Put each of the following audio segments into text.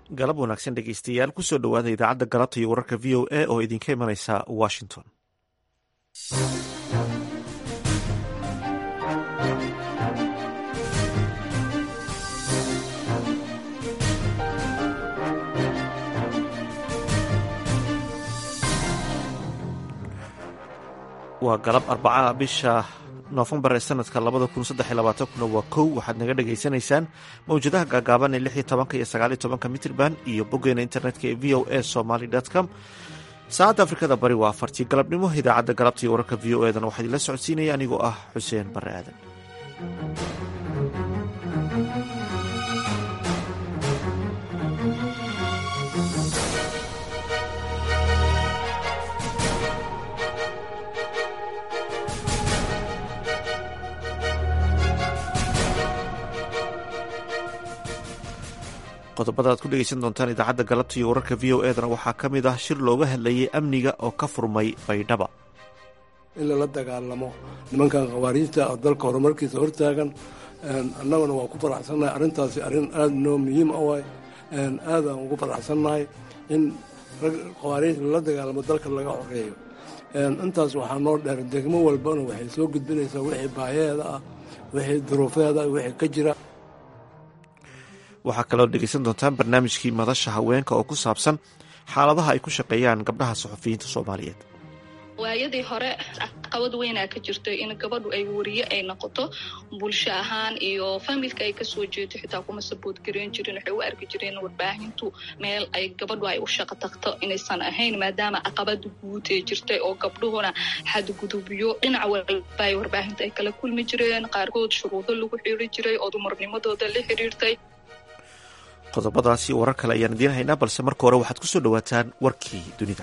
galab wanaagsan dhegeystayaal kusoo dhowaada idaacadda galabta iyo wararka v o a oo idinka imanaysa washington waa galab arbacaha bisha noofembar ee sanadka labada kun saddex iyo labaatan kuna waa kow waxaad naga dhagaysanaysaan mawjadaha gaagaaban ee lix iyo tobanka iyo sagaal iyo tobanka mitrban iyo boggeena internetka ee v o a somaly com saacadda afrikada bari waa afartii galabnimo idaacadda galabta iyo wararka v o edana waxaa idinla socodsiinaya anigoo ah xuseen bare aadan qodobada aad ku dhegeysan doontaan idaacadda galabta iyo wararka v o edana waxaa ka mid ah shir looga hadlayay amniga oo ka furmay baydhaba in lala dagaalamo nimankan khawaariijta oo dalka horumarkiisa hortaagan annaguna waa ku faraxsannahay arrintaasi arrin aada noo muhiim a waay aadaan ugu faraxsannahay in rag khawaariijta lala dagaalamo dalka laga xoreeyo intaas waxaa noo dheer degmo walbana waxay soo gudbinaysaa wixii baayaheeda ah wixii duruufeeda ah wixii ka jira waxaa kaloo dhegeysan doontaan barnaamijkii madasha haweenka oo ku saabsan xaaladaha ay ku shaqeeyaan gabdhaha suxufiyiinta soomaaliyeed waayadii hore caqabad weynaa ka jirto in gabadhu ay wariye ay noqoto bulsho ahaan iyo familka ay kasoo jeedo xitaa kuma sabood gareyn jirin waxay u arki jireen warbaahintu meel ay gabadhu ay u shaqo tagto inaysan ahayn maadaama caqabada guud ee jirtay oo gabdhuhuna xadgudubyo dhinac walba ay warbaahinta ay kala kulmi jireen qaarkood shuruudo lagu xiri jiray oo dumarnimadooda la xiriirtay qodobadaasi warar kale ayaan idiin haynaa balse marka hore waxaad ku soo dhowaataan warkii dunida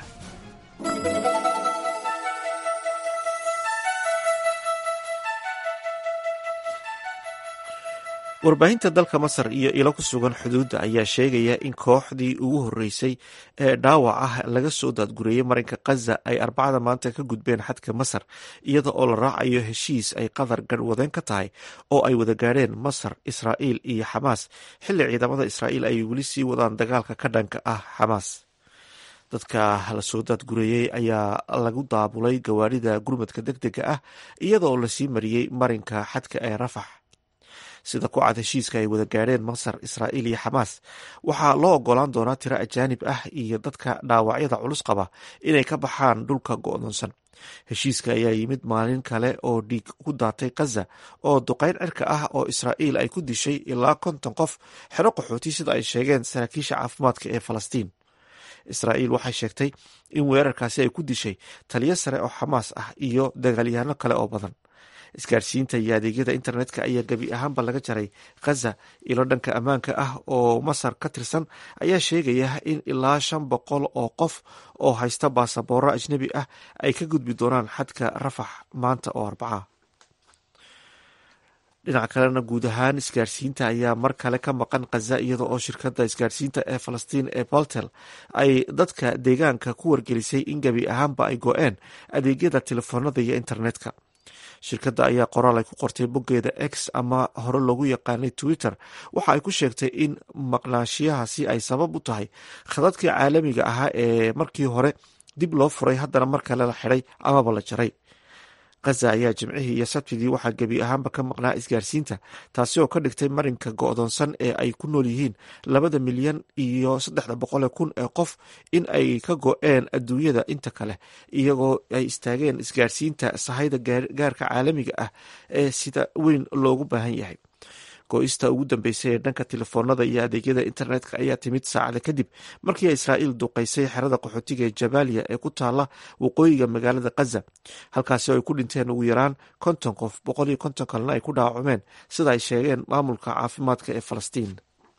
warbaahinta dalka masar iyo ilo ku sugan xuduudda ayaa sheegaya in kooxdii ugu horreysay ee dhaawac ah laga soo daadgureeyey marinka khaza ay arbacada maanta ka gudbeen xadka masar iyada oo la raacayo heshiis ay qatar garhwadeen ka tahay oo ay wada gaadheen masar israa'iil iyo xamaas xilli ciidamada israa'iil ay weli sii wadaan dagaalka ka dhanka ah xamaas dadka la soo daadgureeyey ayaa lagu daabulay gawaarida gurmadka deg dega ah iyada oo lasii mariyey marinka xadka ee rafax sida ku cad heshiiska ay wada gaadheen masar israa'iil iyo xamaas waxaa loo ogolaan doonaa tiro ajaanib ah iyo dadka dhaawacyada culus qaba inay ka baxaan dhulka go'doonsan heshiiska ayaa yimid maalin kale oo dhiig ku daatay khaza oo duqayn cirka ah oo israa'iil ay ku dishay ilaa konton qof xero qaxooti sida ay sheegeen saraakiisha caafimaadka ee falastiin israa'iil waxay sheegtay in weerarkaasi ay ku dishay taliyo sare oo xamaas ah iyo dagaalyahanno kale oo badan isgaarsiinta iyo adeegyada internetka ayaa gebi ahaanba laga jaray khaza ilo dhanka ammaanka ah oo masar ka tirsan ayaa sheegaya in ilaa shan boqol oo qof oo haysta baasabooro ajnebi ah ay ka gudbi doonaan xadka rafax maanta oo arbaca dhinaca kalena guud ahaan isgaarsiinta ayaa mar kale ka maqan khaza iyada oo shirkadda isgaarsiinta ee falastiin ee boltel ay dadka deegaanka ku wargelisay in gebi ahaanba ay go-een adeegyada telefoonada iyo internetka shirkadda ayaa qoraal ay ku qortay boggeeda x ama hore loogu yaqaanay twitter waxa ay ku sheegtay in maqnaanshiyahaasi ay sabab u tahay khadadkii caalamiga ahaa ee markii hore dib loo furay haddana mar kale la xidhay amaba la jaray khaza ayaa jimcihii iyo sabtidii waxaa gebi ahaanba ka maqnaa isgaarsiinta taasi oo ka dhigtay marinka go'doonsan ee ay ku nool yihiin labada milyan iyo saddexda boqole kun ee qof in ay ka go-een adduunyada inta kale iyagoo ay istaageen isgaarsiinta sahayda gaarka caalamiga ah ee sida weyn loogu baahan yahay go-ista ugu dambeysay ee dhanka telefoonada iyo adeegyada internetka ayaa timid saacada kadib markii israa'iil duqaysay xerada qaxootiga ee jabaaliya ee ku taala waqooyiga magaalada khaza halkaasi oo ay ku dhinteen ugu yaraan konton qof boqol iyo konton kalena ay ku dhaawacmeen sida ay sheegeen maamulka caafimaadka ee falastiin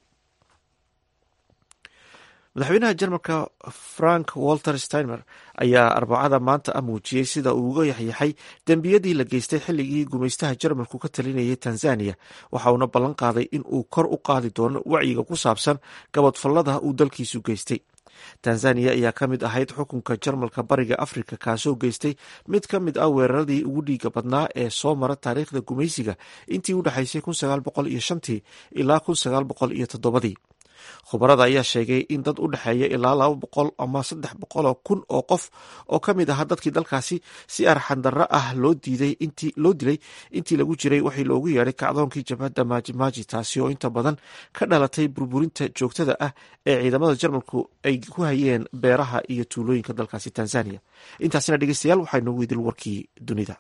madaxweynaha jarmalka frank walter steinmer ayaa arbacada maanta ah muujiyey sida uu uga yaxyaxay dembiyadii la geystay xilligii gumaystaha jarmalku ka talinayay tanzaniya waxa uuna ballan qaaday in uu kor u qaadi doono wacyiga ku saabsan gabadfallada uu dalkiisu geystay tanzaniya ayaa ka mid ahayd xukunka jarmalka bariga afrika kaasoo geystay mid ka mid ah weeraradii ugu dhiiga badnaa ee soo mara taariikhda gumaysiga intii u dhexaysay ilaa khubarada ayaa sheegay in dad u dhexeeya ilaa laba boqol ama saddex boqoloo kun oo qof oo ka mid ahaa dadkii dalkaasi si arxandarro ah loo diiday loo dilay intii lagu jiray waxii loogu yeedhay kacdoonkii jabhadda maajimaaji taasi oo inta badan ka dhalatay burburinta joogtada ah ee ciidamada jarmalku ay ku hayeen beeraha iyo tuulooyinka dalkaasi tanzania intaasina dhegeystayaal waxaa inoogu idil warkii dunida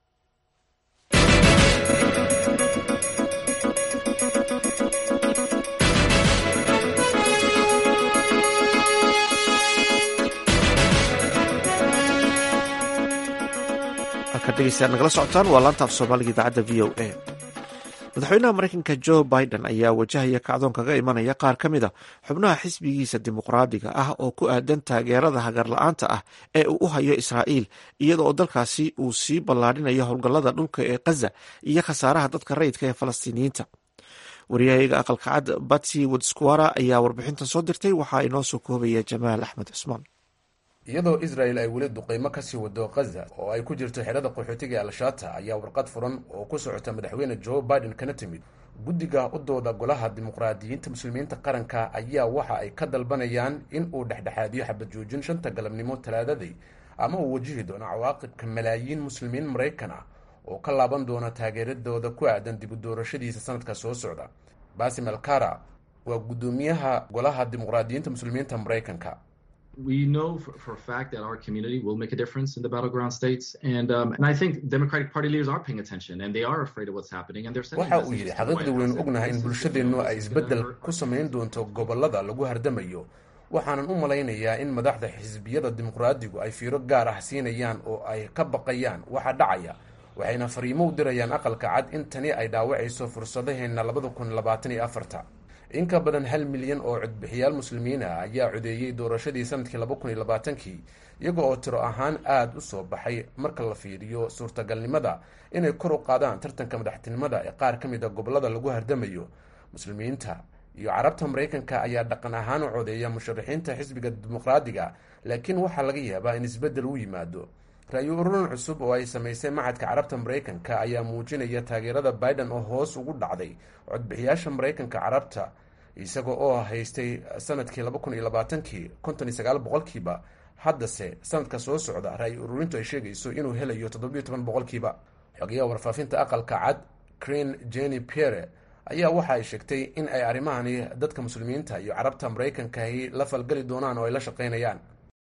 nagala socotaan waa laanta af soomaaliga idaacadda v o a madaxweynaha mareykanka joe biden ayaa wajahaya kacdoon kaga imanaya qaar ka mid a xubnaha xisbigiisa dimuqraadiga ah oo ku aadan taageerada hagarla-aanta ah ee uu u hayo israa'iil iyada oo dalkaasi uu sii ballaadhinayo howlgallada dhulka ee khaza iyo khasaaraha dadka rayidka ee falastiiniyiinta waryahayaga aqalka cad batsy wodsquara ayaa warbixintan soo dirtay waxaa inoo soo koobaya jamaal axmed cusmaan iyadoo israel ay weli duqeymo kasii wado khaza oo ay ku jirto xerada qaxootiga ee al-shaata ayaa warqad furan oo ku socota madaxweyne joe biden kana timid guddiga u dooda golaha dimuqraadiyiinta muslimiinta qaranka ayaa waxa ay ka dalbanayaan in uu dhexdhexaadiyo xabad joojin shanta galabnimo talaadaday ama uu wajihi doono cawaaqibka malaayiin muslimiin maraykan ah oo ka laaban doona taageeradooda ku aadan dib u doorashadiisa sanadka soo socda basim alkara waa guddoomiyaha golaha dimuqraadiyiinta muslimiinta maraykanka we know for, for, a fact that our community will make a difference in the battleground states, and um, and I think Democratic Party leaders are paying attention, and they are afraid of what's happening, and they're sending waxa uu yidhi xaqiiqdii waynu ognahay in bulshadeennu ay isbeddel ku samayn doonto gobollada lagu hardamayo waxaanan u malaynayaa in madaxda xisbiyada dimuqraadigu ay fiiro gaar ah siinayaan oo ay ka baqayaan waxa dhacaya waxayna fariimo u dirayaan aqalka cad in tani ay dhaawacayso fursadaheenna labada kun labaatan iyo afarta in ka badan hal milyan oo codbixiyaal muslimiin ah ayaa codeeyey doorashadii sanadkii laba kun iyo labaatankii iyaga oo tiro ahaan aada u soo baxay marka la fiiriyo suurtagalnimada inay kor u qaadaan tartanka madaxtinimada ee qaar ka mid a gobollada lagu hardamayo muslimiinta iyo carabta maraykanka ayaa dhaqan ahaan u codeeya musharaxiinta xisbiga dimuqraadiga laakiin waxaa laga yaabaa in isbeddel u yimaado ra-yu ururin cusub oo ay samaysay macadka carabta maraykanka ayaa muujinaya taageerada biden oo hoos ugu dhacday codbixiyaasha maraykanka carabta isaga oo haystay sanadkii laba kun iyo labaatankii konton iyo sagaal boqolkiiba haddase sanadka soo socda ra-yu ururintu ay sheegayso inuu helayo toddobiyo toban boqolkiiba xogayaha warfaafinta aqalka cad creen jenny pierre ayaa waxa ay sheegtay in ay arrimahani dadka muslimiinta iyo carabta maraykankahi la falgali doonaan oo ay la shaqaynayaan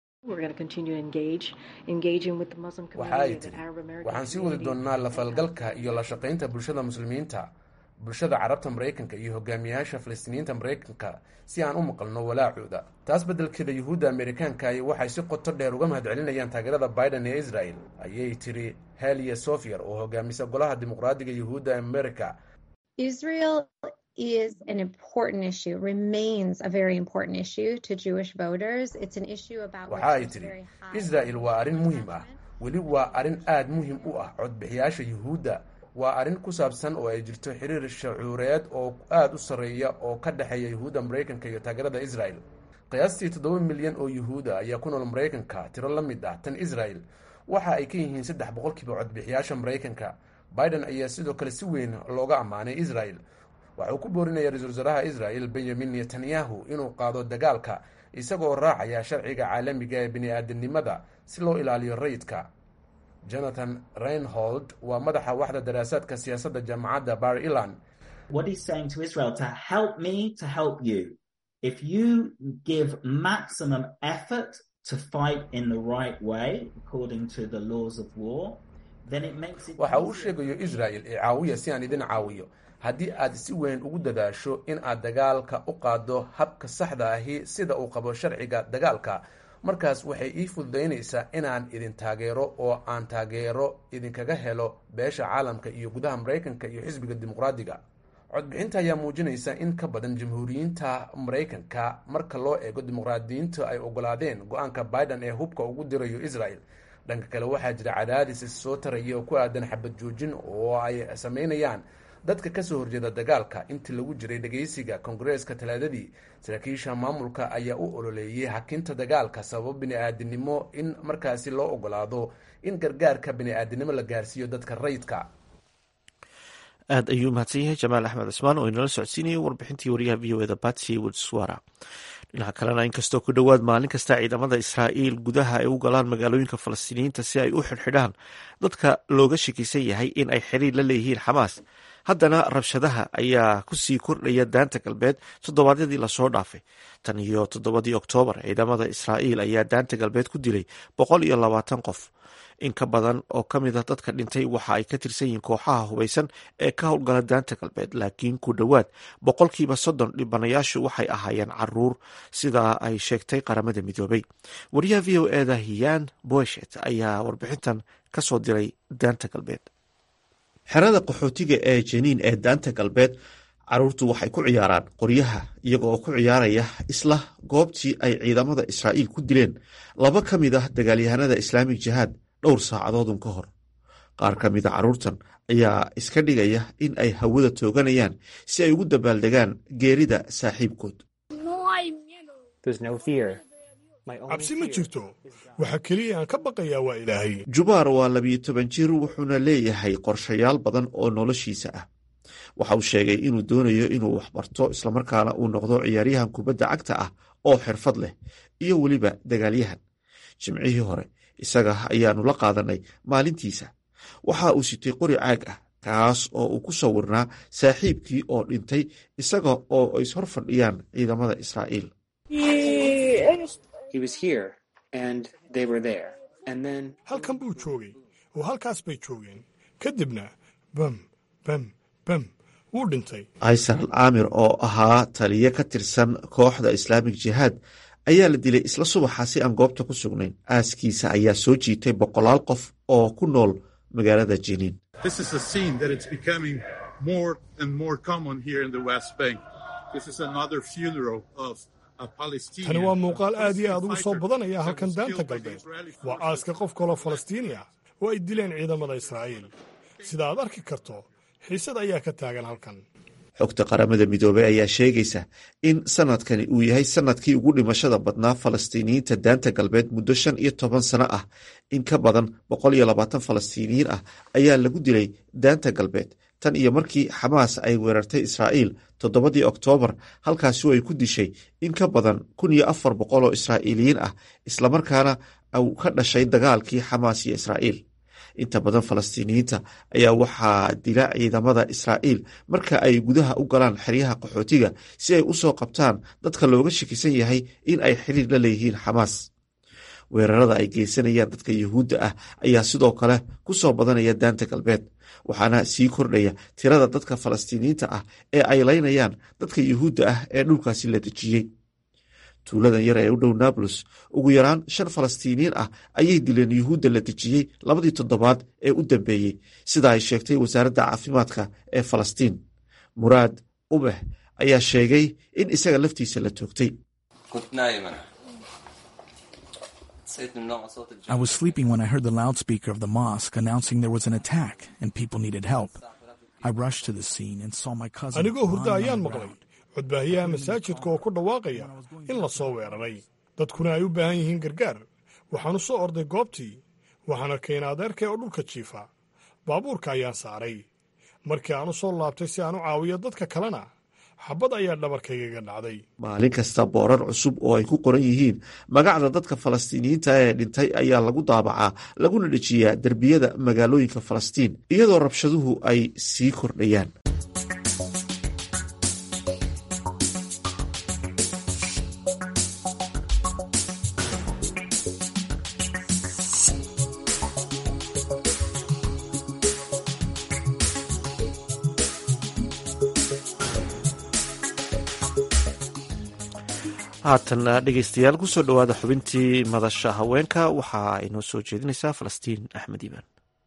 waxa ay tiri waxaan sii wadi doonnaa la falgalka iyo la shaqaynta bulshada muslimiinta bulshada carabta maraykanka iyo hogaamiyayaasha falastiiniyiinta maraykanka si aan u maqalno walaacooda taas beddelkeeda yuhuudda amerikaankahi waxay si qoto dheer uga mahadcelinayaan taageerada biden ee israel ayay tiri heliya sofier oo hogaamisa golaha dimuqraadiga yuhuudda america Israel is an important issue, remains a very important issue to Jewish voters. It's an issue about waxa ay tiri israel waa arrin muhiim ah weli waa arrin aada muhiim u ah codbixiyaasha yuhuudda waa arrin ku saabsan oo ay jirto xiriir shacuureed oo aada u sarreeya oo ka dhexeeya yuhuudda maraykanka iyo taageerada israel qiyaastii toddoba milyan oo yuhuuda ayaa ku nool maraykanka tiro la mid ah tan israel waxa ay ka yihiin saddex boqolkiiba codbixiyaasha maraykanka biden ayaa sidoo kale si weyn looga ammaanay israel waxa uu ku boorinaya ra-isul wasaaraha israel benyamin netanyahu inuu qaado dagaalka isagoo raacaya sharciga caalamiga ee bini-aadanimada si loo ilaaliyo rayidka jonathan reinhold waa madaxa waxda daraasaadka siyaasadda jaamacadda bar ilan waxa uu sheegayo israel ee caawiya si aan idin caawiyo haddii aad si weyn ugu dadaasho in aad dagaalka u qaado habka saxda ahi sida uu qabo sharciga dagaalka markaas waxay ii fududaynaysaa inaan idin taageero oo aan taageero idinkaga helo beesha caalamka iyo gudaha maraykanka iyo xisbiga dimuqraadiga codbixinta ayaa muujinaysa in ka badan jamhuuriyiinta maraykanka marka loo eego dimuqraadiyiinta ay ogolaadeen go-aanka biden ee hubka ugu dirayo israel dhanka kale waxaa jira cadaadis soo taraya oo ku aadan xabad joojin oo ay sameynayaan dadka kasoo horjeeda dagaalka intii lagu jiray dhageysiga kongareeska talaadadii saraakiisha maamulka ayaa u ololeeyay hakinta dagaalka sababo bini-aadinimo in markaasi loo ogolaado in gargaarka bini-aadinimo la gaarsiiyo dadka rayidka aad ayuu mahadsan yahay jamaal axmed cismaan oo inala socodsiinayay warbixintii wariyaha v o eda batsy woodswara dhinaca kalena inkastoo ku dhowaad maalin kasta ciidamada israa'iil gudaha ay u galaan magaalooyinka falastiiniyiinta si ay u xidhxidhaan dadka looga shakisan yahay in ay xiriir la leeyihiin xamaas haddana rabshadaha ayaa kusii kordhaya daanta galbeed toddobaadyadii lasoo dhaafay tan iyo toddobadii oktoobar ciidamada israa'iil ayaa daanta galbeed ku dilay boqol iyo labaatan qof in ka badan oo ka mid a dadka dhintay waxa ay ka tirsan yihiin kooxaha hubaysan ee ka howlgala daanta galbeed laakiin ku dhowaad boqolkiiba soddon dhibanayaashu waxay ahaayeen caruur sidaa ay sheegtay qaramada midoobay wariyaha v o eda hiyan boeshet ayaa warbixintan ka soo diray daanta galbeed xerada qaxootiga ee jeniin ee daanta galbeed caruurtu waxay ku ciyaaraan qoryaha iyaga oo ku ciyaaraya isla goobtii ay ciidamada israa'iil ku dileen laba ka mid ah dagaalyahanada islaamig jihaad dhowr saacadoodun ka hor qaar ka mida carruurtan ayaa iska dhigaya in ay hawada tooganayaan si ay ugu dabaaldegaan geerida saaxiibkood cabsi ma jirto waxa keliya aan ka baqayaa waa ilaahay jubaar waa labiyo toban jir wuxuuna leeyahay qorshayaal badan oo noloshiisa ah waxa uu sheegay inuu doonayo inuu waxbarto islamarkaana uu noqdo ciyaaryahan kubadda cagta ah oo xirfad leh iyo weliba dagaalyahan jimcihii hore isaga ayaanu la qaadanay maalintiisa waxa uu sitay qori caag ah kaas oo uu ku sawirnaa saaxiibkii oo dhintay isaga oo ay hor fadhiyaan ciidamada israa'iil halkan buu joogay oo halkaas bay joogeen kadibna bam bam bam wuu dhintay aysar al aamir oo ahaa taliye ka tirsan kooxda islaamig jihaad ayaa la dilay isla subaxa si aan goobta ku sugnayn aaskiisa ayaa soo jiitay boqolaal qof oo ku nool magaalada jiniin tani waa muuqaal aad iyo aad ugu soo badanaya halkan daanta galbeed waa aaska qof kaloo falastiini ah oo ay dileen ciidamada israa'iil sida aad arki karto xiisad ayaa ka taagan halkan xogta qaramada midoobey ayaa sheegaysa in sanadkani uu yahay sanadkii ugu dhimashada badnaa falastiiniyiinta daanta galbeed muddo shan iyo toban sano ah in ka badan boqol iyo labaatan falastiiniyiin ah ayaa lagu dilay daanta galbeed tan iyo markii xamaas ay weerartay israa'iil toddobadii oktoobar halkaasi ay ku dishay in ka badan kun iyo afar boqol oo israa'iiliyiin ah islamarkaana uu ka dhashay dagaalkii xamaas iyo israa'iil inta badan falastiiniyiinta ayaa waxaa dila ciidamada israa'iil marka ay gudaha u galaan xeryaha qaxootiga si ay u soo qabtaan dadka looga shakisan yahay in ay xiriir la leeyihiin xamaas weerarada ay geysanayaan dadka yuhuudda ah ayaa sidoo kale ku soo badanaya daanta galbeed waxaana sii kordhaya tirada dadka falastiiniyiinta ah ee ay laynayaan dadka yuhuudda ah ee dhulkaasi la dejiyey tuuladan yar ee u dhow nablus ugu yaraan shan falastiiniyiin ah ayay dileen yuhuudda la dejiyey labadii toddobaad ee u dambeeyey sida ay sheegtay wasaaradda caafimaadka ee falastiin muraad ubeh ayaa sheegay in isaga laftiisa la toogtay I was sleeping when I heard the loudspeaker of the mosque announcing there was an attack and people needed help. I rushed to the scene and saw my cousin. anigoo hurda lying ayaan on the maqlay ground. codbaahiyaha masaajidka oo ku dhawaaqaya in la soo weeraray dadkuna ay u baahan yihiin gargaar waxaan u soo orday goobtii waxaan arkay in adeerkay oo dhulka jiifa baabuurka ayaan saaray markii aan u soo laabtay si aan u caawiyo dadka kalena xabad ayaa dhabarkaygaga dhacday maalin kasta boorar cusub oo ay ku qoran yihiin magacda dadka falastiiniyiinta ee dhintay ayaa lagu daabacaa laguna dhejiyaa derbiyada magaalooyinka falastiin iyadoo rabshaduhu ay sii kordhayaan haatan dhegeystayaal kusoo dhowaada xubintii madasha haweenka waxaa inoo soo jeedinaysaa falastiin axmed iimaan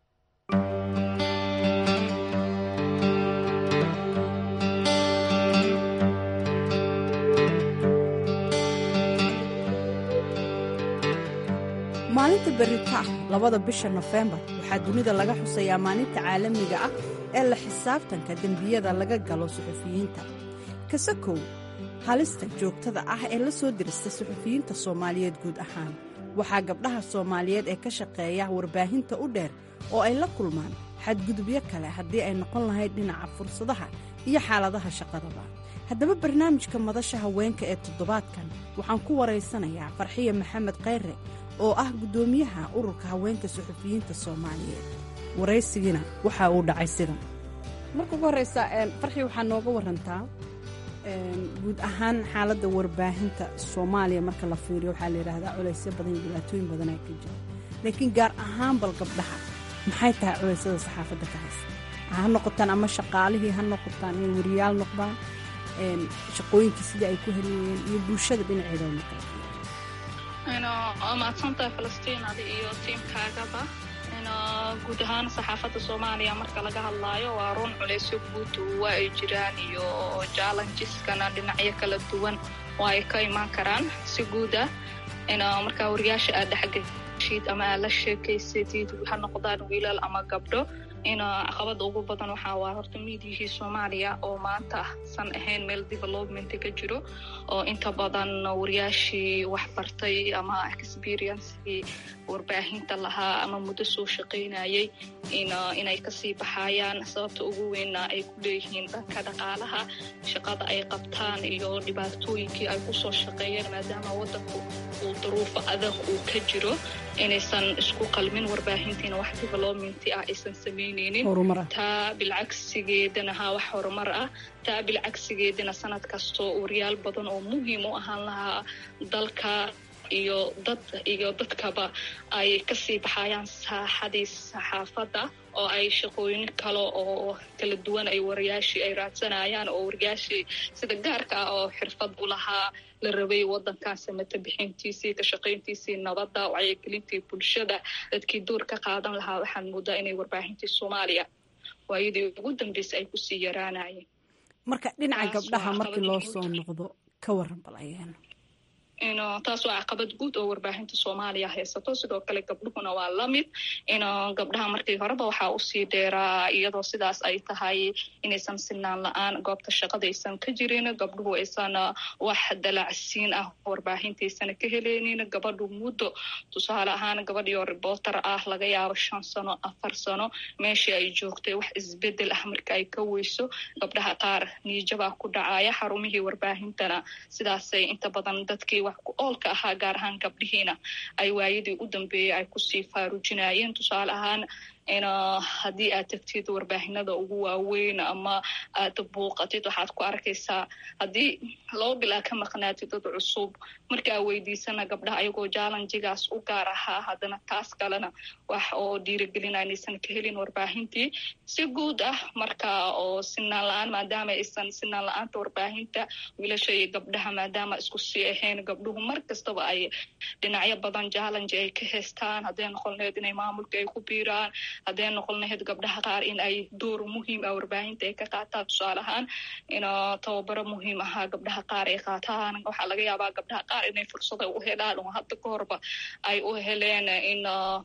maalinta berita ah labada bisha nofembar waxaa dunida laga xusayaa maalinta caalamiga ah ee la xisaabtanka dembiyada laga galo suxufiyiinta kasakow halista joogtada ah ee la soo dirista suxufiyiinta soomaaliyeed guud ahaan waxaa gabdhaha soomaaliyeed ee ka shaqeeya warbaahinta u dheer oo ay la kulmaan xadgudubyo kale haddii ay noqon lahayd dhinaca fursadaha iyo xaaladaha shaqadaba haddaba barnaamijka madasha haweenka ee toddobaadkan waxaan ku waraysanayaa farxiya maxamed khayre oo ah guddoomiyaha ururka haweenka suxufiyiinta soomaaliyeed waraysigiina waxa uu dhacay sidan marka ugu horeysa farxi waxaa nooga warantaa guud ahaan xaaladda warbaahinta soomaaliya marka la fiiriyo waxaa la yidhaahdaa culaysyo badan iyo dhibaatooyin badan ay ka jira laakiin gaar ahaan bal gabdhaha maxay tahay culeysyada saxaafadda ka haysa ha noqotaan ama shaqaalihii ha noqotaan inay wariyaal noqdaan shaqooyinkii sidii ay ku heliyeen iyo bulshada dhinaceeda marka mahadsantahay falastiin adi iyo tiimkaagaba guud ahaan saxaafadda soomaaliya marka laga hadlaayo waa run culeysyo guud waa ay jiraan iyo jallenjeskana dhinacyo kala duwan waa ay ka imaan karaan si guuda markaa wariyaasha aad dhexgeshid ama aad la sheekaysatid ha noqdaan wiilal ama gabdho in caqabada ugu badan waxaa waa horta miidiyihii soomaaliya oo maanta san ahayn meel development ka jiro oo inta badan wariyaashii waxbartay ama experiencekii warbaahinta lahaa ama muddo soo shaqaynayay inay kasii baxayaan sababta ugu weynna ay ku leeyihiin dhanka dhaqaalaha shaqada ay qabtaan iyo dhibaatooyinkii ay kusoo shaqeeyeen maadaama wadanku uu duruufo adag uu ka jiro inaysan isku qalmin warbaahintiina wax development ah aysan samaynaynin taa bilcagsigeedana ha wax horumar ah taa bilcagsigeedana sanad kastoo wariyaal badan oo muhiim u ahaan lahaa dalka iyo dad iyo dadkaba ay kasii baxayaan saaxadii saxaafadda oo ay shaqooyin kale oo kala duwan ay wariyaashii ay raadsanayaan oo wariyaashii sida gaarka ah oo xirfad u lahaa la rabay wadankan samata bixintiisii ka shaqayntiisii nabadda wacyigelintii bulshada dadkii door ka qaadan lahaa waxaan moodaa inay warbaahintii soomaaliya waayadii ugu dambeysay ay kusii yaraanayeen marka dhinaca gabdhaha markii loo soo noqdo ka waran bal ayaan taas waa caqabad guud oo warbaahinta soomaaliya haysato sidoo kale gabdhuhuna waa la mid in gabdhaha markii horeba waxaa usii dheeraa iyadoo sidaas ay tahay inaysan sinaan la-aan goobta shaqadaysan ka jirin gabdhuhu aysan wax dalacsiin ah warbaahintaysana ka heleynin gabadhu muddo tusaale ahaan gabadhiyo reporter ah laga yaabo shan sano afar sano meeshii ay joogtay wax isbedel ah marka ay ka weyso gabdhaha qaar niijabaa ku dhacaya xarumihii warbaahintana sidaasay inta badan dadkii wax ku oolka ahaa gaar ahaan gabdhihiina ay waayadii u dambeeyey ay kusii faarujinayeen tusaale ahaan haddii aad tagtid warbaahinada ugu waaweyn ama aad buuqatid waxaad ku arkaysaa haddii laba bilaa ka maqnaatid dad cusub markaa weydiisana gabdhaha ayagoo jallenjigaas u gaar ahaa haddana taas kalena wax oo dhiiragelina inaysan ka helin warbaahintii si guud ah marka oo sinaan la-aan maadaama aysan sinaan la-aanta warbaahinta wiilasha iyo gabdhaha maadaama isku sii ahayn gabdhuhu mar kastaba ay dhinacyo badan jallenji ay ka haystaan hadday noqon laheyd inay maamulka ay ku biiraan hadday noqon lahayd gabdhaha qaar in ay door muhiim ah warbaahinta ay ka qaataan tusaale ahaan in tababaro muhiim ahaa gabdhaha qaar ay qaataan waxaa laga yaabaa gabdhaha qaar inay fursada u helaan oo hadda ka horba ay u heleen in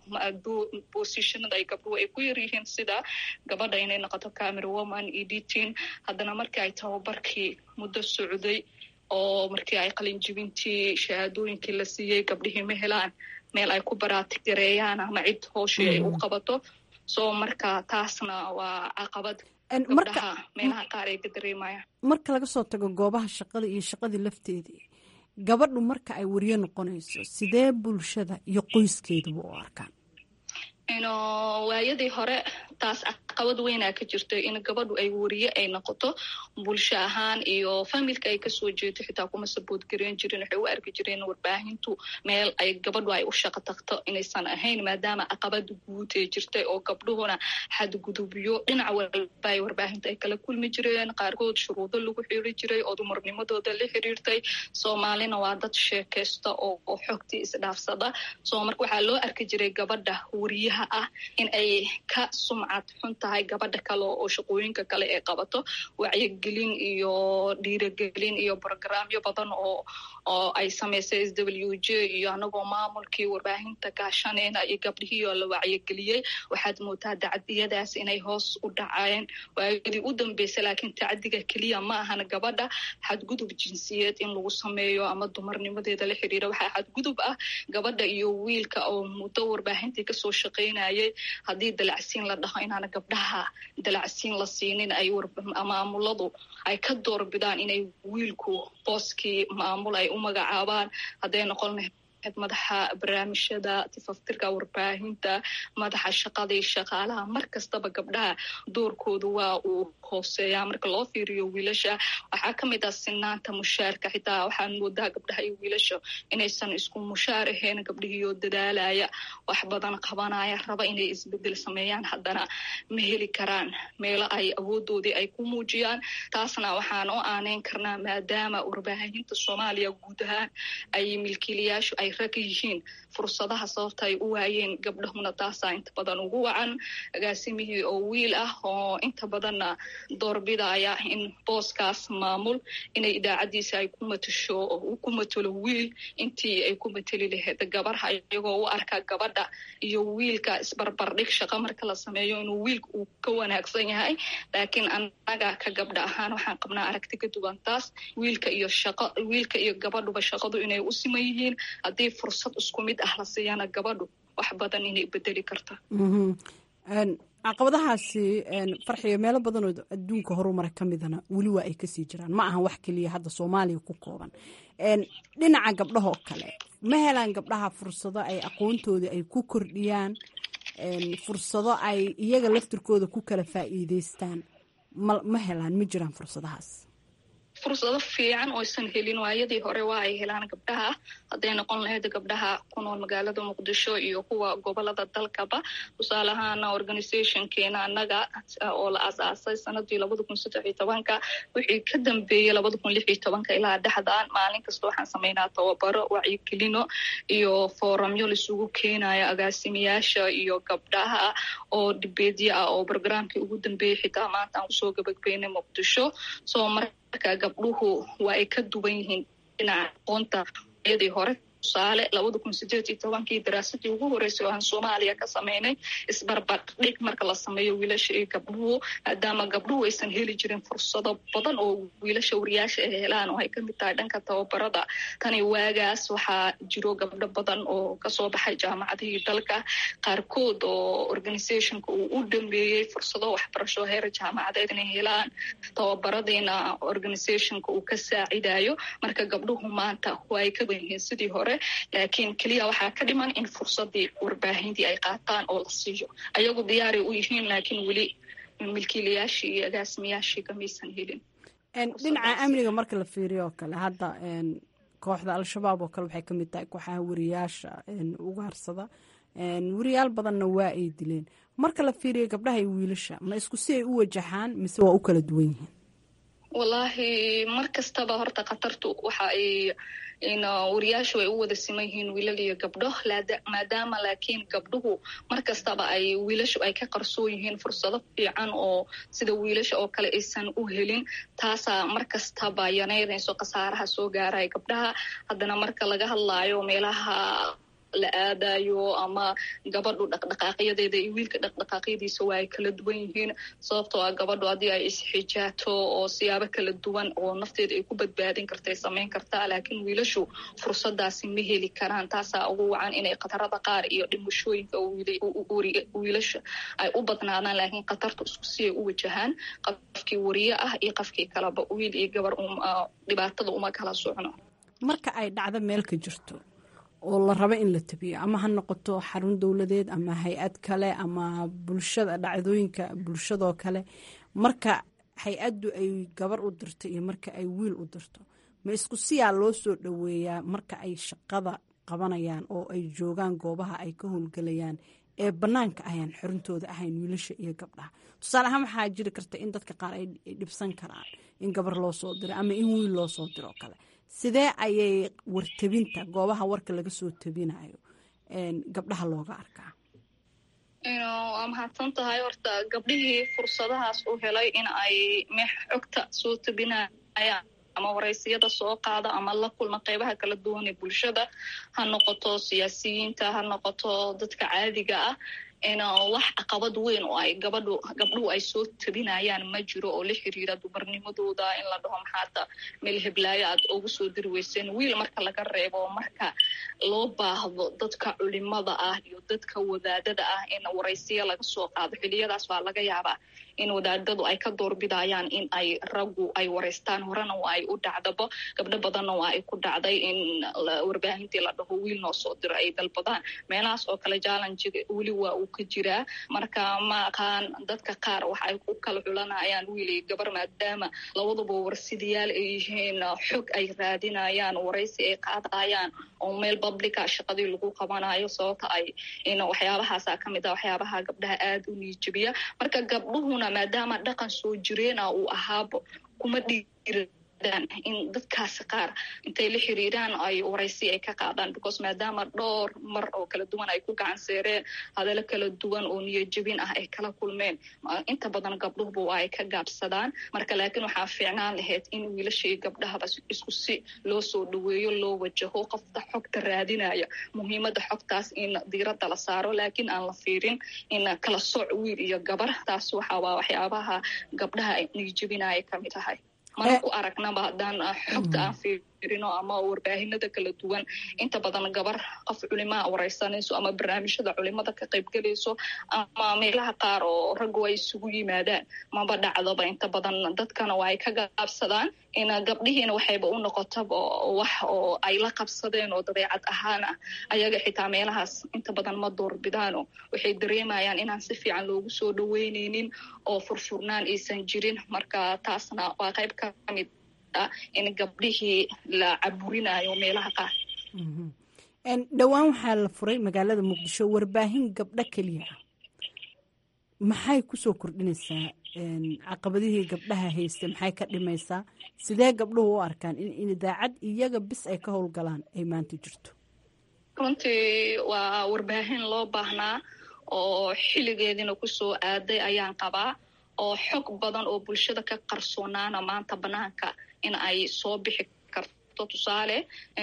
positionada ay gabdhuhu ay ku yaryihiin sida gabadha inay noqoto camera woman editing haddana markii ay tababarkii muddo socday oo markii ay qalinjibintii shahaadooyinkii la siiyey gabdhihii ma helaan meel ay ku baraatigareeyaan ama cid hooshii ay u qabato so marka taasna waa caqabad gabdhaha meelaha qaar ay ka dareemayaan marka laga soo tago goobaha shaqada iyo shaqadii lafteedii gabadhu marka ay wariyo noqonayso sidee bulshada iyo qoyskeeduba u arkaan waayadii hore taas caqabad weynaa ka jirta in gabadhu ay wariye ay noqoto bulsho ahaan iyo familka ay kasoo jeedo xitaa kuma sabood gareyn jirin waxay u arki jireen warbaahintu meel ay gabadhu ay u shaqo tagto inaysan ahayn maadaama caqabada guud ee jirtay oo gabdhuhuna xadgudubyo dhinac walba ay warbaahinta ay kala kulmi jireen qaarkood shuruudo lagu xiri jiray oo dumarnimadooda la xiriirtay soomaalina waa dad sheekaysta oo xogtii isdhaafsada so marka waxaa loo arki jiray gabadha wariyaha ah in ay ka sumcad xun tahay gabadha kale oo shaqooyinka kale ay qabato wacyigelin iyo dhiiragelin iyo brogramyo badan oo oo ay samaysay s w j iyo anagoo maamulkii warbaahinta gaashaneyna iyo gabdhihiioo la wacyigeliyey waxaad moodaa dacdiyadaas inay hoos u dhaceen waayadii u dambeysay laakiin tacdiga keliya ma ahan gabadha xadgudub jinsiyeed in lagu sameeyo ama dumarnimadeeda la xiriira waxaa xadgudub ah gabadha iyo wiilka oo muddo warbaahintii kasoo shaqeynayay haddii dalacsiin la dhaho inaana gabdhaha dalacsiin la siinin ay maamuladu ay ka doorbidaan inay wiilku booskii maamul ay u magacaabaan hadday noqon madaxa barnaamijyada tifaftirka warbaahinta madaxa shaqadii shaqaalaha mar kastaba gabdhaha doorkoodu waa uu hooseeyaa marka loo fiiriyo wiilasha waxaa ka mid ah sinaanta mushaarka xitaa waxaan moodaa gabdhaha iyo wiilasha inaysan isku mushaar ahayn gabdhihiioo dadaalaya wax badan qabanaya raba inay isbedel sameeyaan haddana ma heli karaan meelo ay awoodoodii ay ku muujiyaan taasna waxaan u aaneyn karnaa maadaama warbaahinta soomaaliya guud ahaan ay milkiilayaashu ay rag yihiin fursadaha sababta ay u waayeen gabdhahuna taasaa inta badan ugu wacan agaasimihii oo wiil ah oo inta badanna doorbidaya in booskaas maamul inay idaacadiisa ay ku matasho ku matalo wiil intii ay ku mateli lahayd gabarha iyagoo u arka gabadha iyo wiilka isbarbardhig shaqo marka la sameeyo inuu wiilka uu ka wanaagsan yahay laakiin annaga ka gabdha ahaan waxaan qabnaa aragti ka duwan taas wiilka iyo shaqo wiilka iyo gabadhuba shaqadu inay u siman yihiin haddii fursad isku mid ah la siiyana gabadhu wax badan inay bedeli karta caqabadahaasi farxiyo meelo badanoo adduunka horumara ka midana weli waa ay kasii jiraan ma ahan wax keliya hadda soomaaliya ku kooban dhinaca gabdhahoo kale ma helaan gabdhaha fursado ay aqoontoodii ay ku kordhiyaan fursado ay iyaga laftirkooda ku kala faa'iideystaan ma helaan ma jiraan fursadahaas fursado fiican oo aysan helin waayadii hore waa ay helaan gabdhaha hadday noqon lahayd gabdhaha ku nool magaalada muqdisho iyo kuwa gobolada dalkaba tusaale ahaana organizationkeena annaga oo la asaasay sanadii labada kun saddex iyo tobanka wixii ka dambeeyey labada kun lix iyo tobanka ilaa dhexdan maalin kasta waxaan sameynaa tababaro wacyigelino iyo foramyo laisugu keenayo agaasimayaasha iyo gabdhaha oo dhibeedyo ah oo brograamkii ugu dambeeyey xitaa maanta aan kusoo gabagbeynay muqdisho soo marka gabdhuhu waa ay ka duwan yihiin dhinaca aqoonta yadii hore tusaale labada kun sideed iyo tobankii daraasadii ugu horeysay oo aan soomaaliya ka sameynay isbarbardhig marka la sameeyo wiilasha iyo gabdhuhu maadaama gabdhuhu aysan heli jirin fursado badan oo wiilasha wariyaasha ay helaan oo ay kamid tahay dhanka tababarada tani waagaas waxaa jiro gabdho badan oo kasoo baxay jaamacadihii dalka qaarkood oo organizationka uu u dhameeyey fursado waxbarasho heer jaamacadeed inay helaan tababaradiina organizationka uu ka saacidayo marka gabdhuhu maanta waa ay ka wan yihiin sidii hore laakiin keliya waxaa ka dhiman in fursadii warbaahintii ay qaataan oo la siiyo ayagu diyaaray u yihiin laakiin weli milkiilayaashii iyo agaasimayaashii kamaysan helin dhinaca amniga marka la fiiriyo oo kale hadda kooxda al-shabaab oo kale waxay ka mid tahay kooxaha wariyaasha ugaarsada wariyaal badanna waa ay dileen marka la fiiriyo gabdhaha iyo wiilasha ma isku si ay u wajahaan mise waa u kala duwan yihiin wallaahi mar kastaba horta khatartu waxa ay wariyaashu ay u wada siman yihiin wiilal iyo gabdho maadaama laakiin gabdhuhu mar kastaba ay wiilashu ay ka qarsoon yihiin fursado fiican oo sida wiilasha oo kale aysan u helin taasaa mar kastaba yanaynayso khasaaraha soo gaaraya gabdhaha haddana marka laga hadlaayo meelaha la aadayo ama gabadhu dhaqdhaqaaqyadeeda iyo wiilka dhaqdhaqaaqyadiisa waa ay kala duwan yihiin sababtoo ah gabadhu haddii ay isxijaato oo siyaabo kala duwan oo nafteeda ay ku badbaadin karta samayn kartaa laakiin wiilashu fursadaasi ma heli karaan taasaa ugu wacan inay khatarada qaar iyo dhimashooyinka wiilasha ay u badnaadaan laakiin khatartu isku si ay u wajahaan qofkii wariye ah iyo qofkii kaleba wiil iyo gabar dhibaatada uma kala socno marka ay dhacdo meel ka jirto oo la rabo in la tabiyo ama ha noqoto xarun dowladeed ama hay-ad kale ama bulshada dhacdooyinka bulshadoo kale marka hay-addu ay gabar u dirto iyo marka ay wiil u dirto ma isku siyaa loo soo dhoweeyaa marka ay shaqada qabanayaan oo ay joogaan goobaha ay ka howlgelayaan ee bannaanka ayaan xorintooda ahayn wiilasha iyo gabdhaha tusaale ahaan waxaa jiri karta in dadka qaar ay dhibsan karaan in gabar loo soo diro ama in wiil loo soo diro kale sidee ayay wartabinta goobaha warka laga soo tabinayo gabdhaha looga arkaa waa mahadsan tahay horta gabdhihii fursadahaas u helay in ay xogta soo tabinayaan ama waraysiyada soo qaada ama la kulma qeybaha kala duwan ee bulshada ha noqoto siyaasiyiinta ha noqoto dadka caadiga ah wax caqabad weyn oo ay gabadhu gabdhuhu ay soo tabinayaan ma jiro oo la xiriira dumarnimadooda in la dhaho maxaada meel heblaayo aad ugu soo diri weyseen wiil marka laga reebo marka loo baahdo dadka culimada ah iyo dadka wadaadada ah in waraysiya laga soo qaado xiliyadaas waa laga yaabaa in wadaadadu ay ka doorbidayaan in ay raggu ay waraystaan horena waa ay u dhacdabo gabdho badanna waa ay ku dhacday in warbaahintii la dhaho wiil noo soo diro ay dalbadaan meelahaas oo kale jallenjiga weli waa uu ka jiraa marka ma aqaan dadka qaar waxa ay ku kala xulanayaan wiil iyo gabar maadaama labaduba warsidayaal ay yihiin xog ay raadinayaan waraysi ay qaadayaan oo meel publica shaqadii lagu qabanayo sababta ay in waxyaabahaasa ka mid ah waxyaabaha gabdhaha aada u niijabiya marka gabdhuhuna maadaama dhaqan soo jireena uu ahaabo kuma dhiira in dadkaasi qaar intay la xiriiraan ay waraysi ay ka qaadaan because maadaama dhowr mar oo kala duwan ay ku gacan seereen hadalo kala duwan oo niyajabin ah ay kala kulmeen inta badan gabdhuhuba waa ay ka gaabsadaan marka laakiin waxaa fiicnaan lahayd in wiilashii gabdhahaba isku si loo soo dhaweeyo loo wajaho qofta xogta raadinaya muhiimada xogtaas in diiradda la saaro laakiin aan la fiirin in kala sooc wiil iyo gabar taas waxa waa waxyaabaha gabdhaha niyajabinaya kamid tahay mana ku aragnaba haddaan xogta aan fiirino ama warbaahinada kala duwan inta badan gabar qof culimaa waraysanayso ama barnaamijyada culimada ka qaybgelayso ama meelaha qaar oo raggu ay isugu yimaadaan maba dhacdoba inta badan dadkana waa ay ka gaabsadaan in gabdhihiina waxayba u noqotaba wax oo ay la qabsadeen oo dabeecad ahaan ah ayaga xitaa meelahaas inta badan ma doorbidaano waxay dareemayaan inaan si fiican loogu soo dhaweyneynin oo furfurnaan aysan jirin marka taasna waa qayb ka mid ah in gabdhihii la caburinayo meelaha qaar dhowaan waxaa la furay magaalada muqdisho warbaahin gabdho keliya ah maxay kusoo kordhinaysaa caqabadihii gabdhaha haysta maxay ka dhimaysaa sidee gabdhuhu u arkaan in idaacad iyaga bis ay ka howlgalaan ay maanta jirto runtii waa warbaahin loo baahnaa oo xilligeediina kusoo aaday ayaan qabaa oo xog badan oo bulshada ka qarsoonaana maanta banaanka in ay soo bixi karto tusaale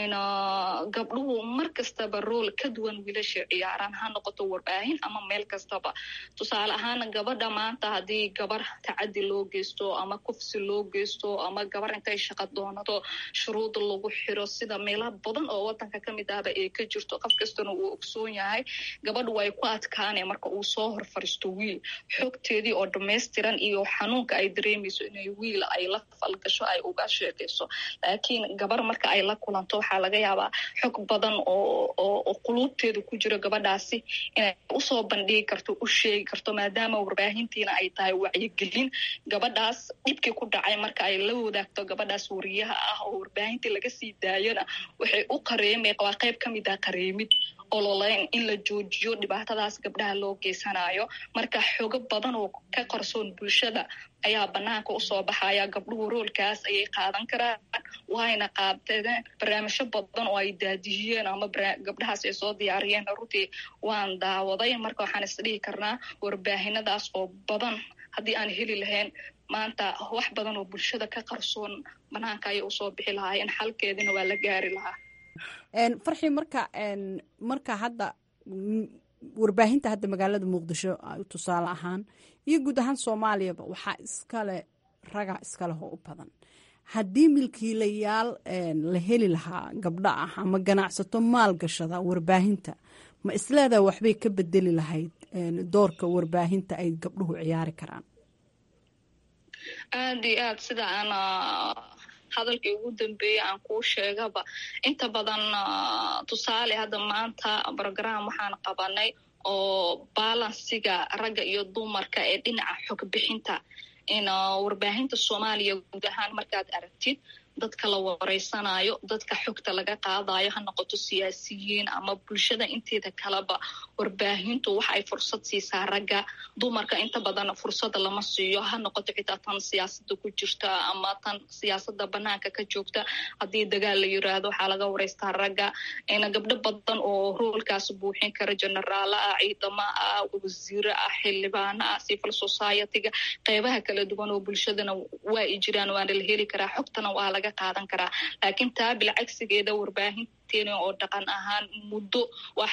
gabdhuhu mar kastaba rool ka duwan wiilasha ciyaaraan ha noqoto warbaahin ama meel kastaba tusaale ahaan gabadha maanta haddii gabar tacadi loo geysto ama kufsi loo geysto ama gabar intay shaqa doonato shuruud lagu xiro sida meela badan oo wadanka kamid ahba ay ka jirto qof kastana uu ogsoon yahay gabadhu way ku adkaane marka uu soo hor fariisto wiil xogteedii oo dhamaystiran iyo xanuunka ay dareemayso inay wiil ay la falgasho ay uga sheekayso laakiin gabar marka ay la kulanto waxaa laga yaabaa xog badan oo quluubteeda ku jiro gabadhaasi inay usoo bandhigi karto u sheegi karto maadaama warbaahintiina ay tahay wacyigelin gabadhaas dhibkii ku dhacay marka ay la wadaagto gabadhaas wariyaha ah oo warbaahintii laga sii daayona waxay u qareemay waa qayb ka mid ah qareemid ololeyn in la joojiyo dhibaatadaas gabdhaha loo geysanayo marka xogo badan oo ka qarsoon bulshada ayaa banaanka usoo baxaya gabdhuhu roolkaas ayay qaadan karaan waayna qaadeen barnaamijyo badan oo ay daadiyeen ama gabdhahaas ay soo diyaariyeen runtii waan daawaday marka waxaan isdhihi karnaa warbaahinadaas oo badan haddii aan heli lahayn maanta wax badan oo bulshada ka qarsoon banaanka ayay usoo bixi lahaayeen xalkeedina waa la gaari lahaa farxii marka marka hadda warbaahinta hadda magaalada muqdisho tusaale ahaan iyo guud ahaan soomaaliyaba waxaa iskale raga iskaleh oo u badan haddii milkiilayaal la heli lahaa gabdho ah ama ganacsato maalgashada warbaahinta ma isleedaa waxbay ka bedeli lahayd doorka warbaahinta ay gabdhuhu ciyaari karaan aada iyo aad sida aan hadalkii ugu dambeeyey aan kuu sheegaba inta badan tusaale hadda maanta brogram waxaan qabanay oo balansiga ragga iyo dumarka ee dhinaca xog bixinta in warbaahinta soomaaliya guud ahaan markaad aragtid dadka la wareysanayo dadka xogta laga qaadayo ha noqoto siyaasiyiin ama bulshada inteeda kaleba warbaahintu waxa ay fursad siisaa ragga dumarka inta badan fursada lama siiyo ha noqoto xitaa tan siyaasada ku jirta ama tan siyaasada banaanka ka joogta haddii dagaal la yiraahdo waxaa laga wareystaa ragga gabdho badan oo roolkaas buuxin kara generaala ah ciidamo ah wasiire ah xildhibaano ah civil society-ga qeybaha kala duwan oo bulshadana waa i jiraan waana la heli karaa xogtana waa laga qaadan karaa laakiin taa bilcagsigeeda warbaahinta barteen oo dhaqan ahaan muddo wax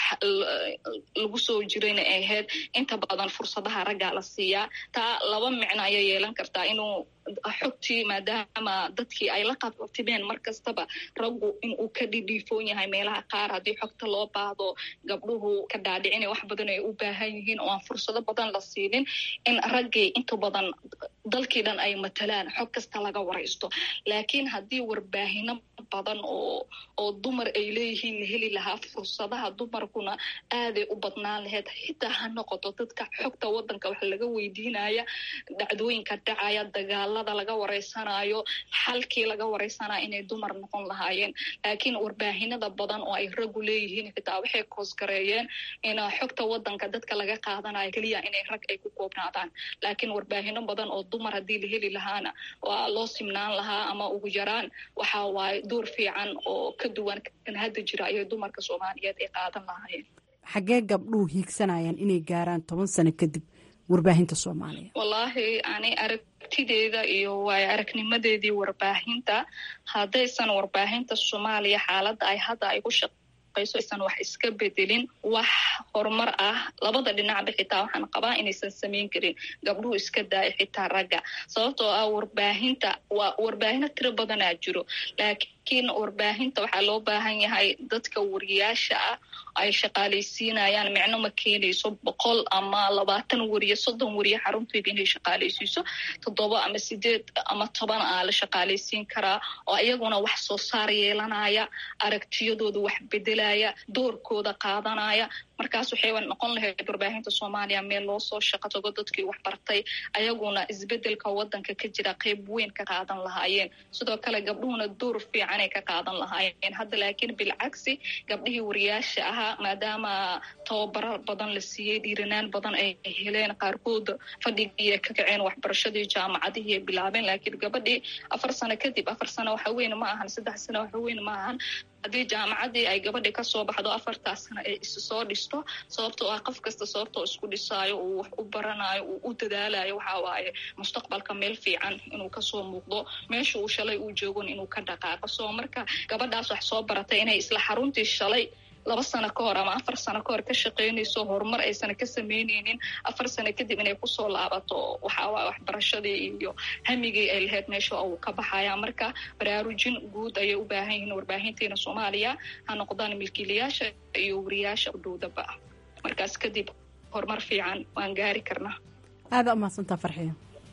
lagu soo jirayna ahayd inta badan fursadaha raggaa la siiyaa taa laba micno ayay yeelan kartaa inuu xogtii maadaama dadkii ay la qabtimeen mar kastaba raggu inuu ka dhidhiifoon yahay meelaha qaar haddii xogta loo baahdo gabdhuhu ka dhaadhicina wax badan ay u baahan yihiin oo aan fursado badan la siinin in raggii inta badan dalkii dhan ay matalaan xog kasta laga waraysto laakiin haddii warbaahino badan oo oo dumar ay leeyihiin la heli lahaa fursadaha dumarkuna aaday u badnaan lahayd xitaa ha noqoto dadka xogta wadanka wax laga weydiinaya dhacdooyinka dhacaya dagaalada laga wareysanayo xalkii laga wareysanayo inay dumar noqon lahaayeen laakiin warbaahinada badan oo ay raggu leeyihiin xitaa waxay koosgareeyeen in xogta wadanka dadka laga qaadanayo keliya inay rag ay ku koobnaadaan laakiin warbaahino badan oo dumar haddii la heli lahaana waa loo simnaan lahaa ama ugu yaraan waxa waaye door fiican oo ka duwan kan hadda jira ayay dumarka soomaaliyeed ay qaadan lahaayeen xaggee gabdhuhu hiigsanayaan inay gaaraan toban sano kadib warbaahinta soomaaliya wallaahi ani aragtideeda iyo waayo aragnimadeedii warbaahinta haddaysan warbaahinta soomaaliya xaaladda ay hadda ay ku shaqayso aysan wax iska bedelin wax horumar ah labada dhinacba xitaa waxaan qabaa inaysan samayn karin gabdhuhu iska daaya xitaa ragga sababtoo ah warbaahinta waa warbaahino tiro badanaa jiro laakiin warbaahinta waxaa loo baahan yahay dadka wariyaasha ah ay shaqaalaysiinayaan micno ma keenayso boqol ama labaatan wariye soddon wariye xarunteeda inay shaqaalaysiiso toddoba ama sideed ama toban aa la shaqaalaysiin karaa oo iyaguna wax soo saar yeelanaya aragtiyadooda wax bedelaya doorkooda qaadanaya markaas waxayba noqon lahayd warbaahinta soomaaliya meel loo soo shaqo tago dadkii wax bartay ayaguna isbedelka wadanka ka jira qeyb weyn ka qaadan lahaayeen sidoo kale gabdhuhuna door fiicanay ka qaadan lahaayeen hadda laakiin bilcagsi gabdhihii wariyaasha ahaa maadaama tababaro badan la siiyey dhiiranaan badan ay heleen qaarkood fadhigii ay ka kaceen waxbarashadii jaamacadihii ay bilaabeen laakiin gabadhii afar sano kadib afar sano waxa weyn ma ahan saddex sano waxa weyn ma ahan haddii jaamacadii ay gabadhi kasoo baxdo afartaas sano ay isu soo dhisto sababtoo ah qof kasta sababtoo isku dhisaayo uu wax u baranayo uu u dadaalayo waxa waaye mustaqbalka meel fiican inuu kasoo muuqdo meesha uu shalay uu joogon inuu ka dhaqaaqo soo marka gabadhaas wax soo baratay inay isla xaruntii shalay laba sano ka hor ama afar sano ka hor ka shaqaynayso horumar aysan ka samaynaynin afar sano kadib inay kusoo laabato waxaawaaye waxbarashadii iyo hamigii ay lahayd meesha uu ka baxaya marka baraarujin guud ayay u baahan yihiin warbaahinteena soomaaliya ha noqdaan milkiilayaasha iyo wariyaasha udhowdaba markaas kadib horumar fiican waan gaari karnaa aada umahadsantaa farxiyo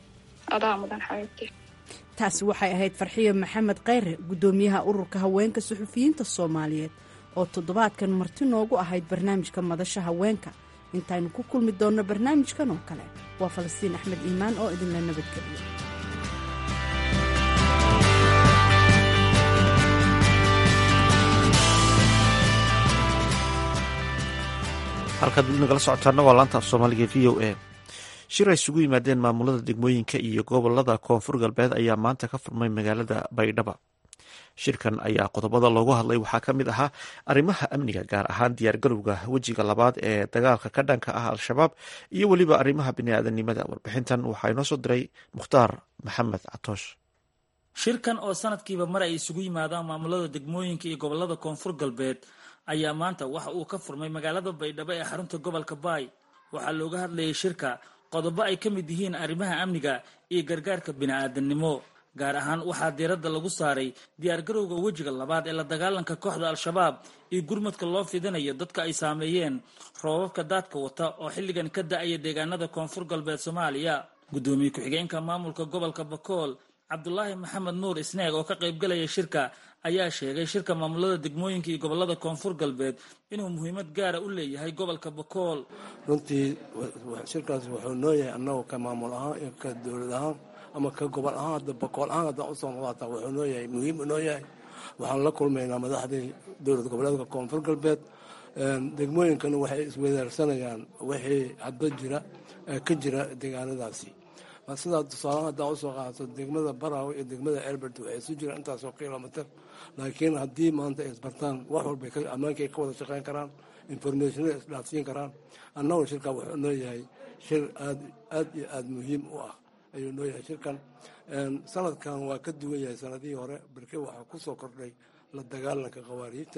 adaa mudan xabiibti taasi waxay ahayd farxiyo maxamed kheyre guddoomiyaha ururka haweenka suxufiyiinta soomaaliyeed oo toddobaadkan marti noogu ahayd barnaamijka madasha haweenka intaynu ku kulmi doonno barnaamijkan oo kale waa falastiin axmed iimaan oo idinla nabadgeliyo halkaad nagala socotaana waa laanta af soomaaliga v o a shir ay isugu yimaadeen maamulada degmooyinka iyo gobolada koonfur galbeed ayaa maanta ka furmay magaalada baydhaba shirkan ayaa qodobada loogu hadlay waxaa ka mid ahaa arrimaha amniga gaar ahaan diyaargarowga wejiga labaad ee dagaalka ka dhanka ah al-shabaab iyo weliba arrimaha biniaadanimada warbixintan waxaa inoo soo diray mukhtaar maxamed catoosh shirkan oo sanadkiiba mar ay isugu yimaadaan maamulada degmooyinka iyo gobolada koonfur galbeed ayaa maanta waxa uu ka furmay magaalada baydhabo ee xarunta gobolka baay waxaa looga hadlayay shirka qodobo ay ka mid yihiin arrimaha amniga iyo gargaarka bini'aadanimo gaar ahaan waxaa diiradda lagu saaray diyaargarowga wejiga labaad ee la dagaalanka kooxda al-shabaab iyo gurmadka loo fidinayo dadka ay saameeyeen roobabka daadka wata oo xilligan ka da-aya deegaanada koonfur galbeed soomaaliya guddoomiye ku-xigeenka maamulka gobolka bakool cabdulaahi maxamed nuur isneeg oo ka qaybgalaya shirka ayaa sheegay shirka maamulada degmooyinka iyo gobolada koonfur galbeed inuu muhiimad gaara u leeyahay gobolka bakool runtii shirkaas wuxuu noo yahay annagu ka maamul ahaan iyo ka dowlad ahaan ama ka gobol ahaan hadda bakool ahaan haddaan usoo noqdaataa wuxuu noo yahay muhiim noo yahay waxaan la kulmaynaa madaxdii dowlad goboleedka koonfur galbeed degmooyinkana waxay iswadaarsanayaan wixii hadda jira ka jira deegaanadaasi sidaa tusaalahaan haddaan usoo qaadato degmada baraawe iyo degmada elbert waxay isu jiraan intaasoo kilomitr laakiin haddii maanta ay isbartaan wax walbay ammaankay ka wada shaqeyn karaan informationada isdhaafsiin karaan annagu shirkaa wuxuu noo yahay shir aad aad iyo aada muhiim u ah ayuu noo yahay shirkan sanadkan waa ka duwan yahay sanadihii hore balke waxaa kusoo kordhay la dagaalanka khawaariijta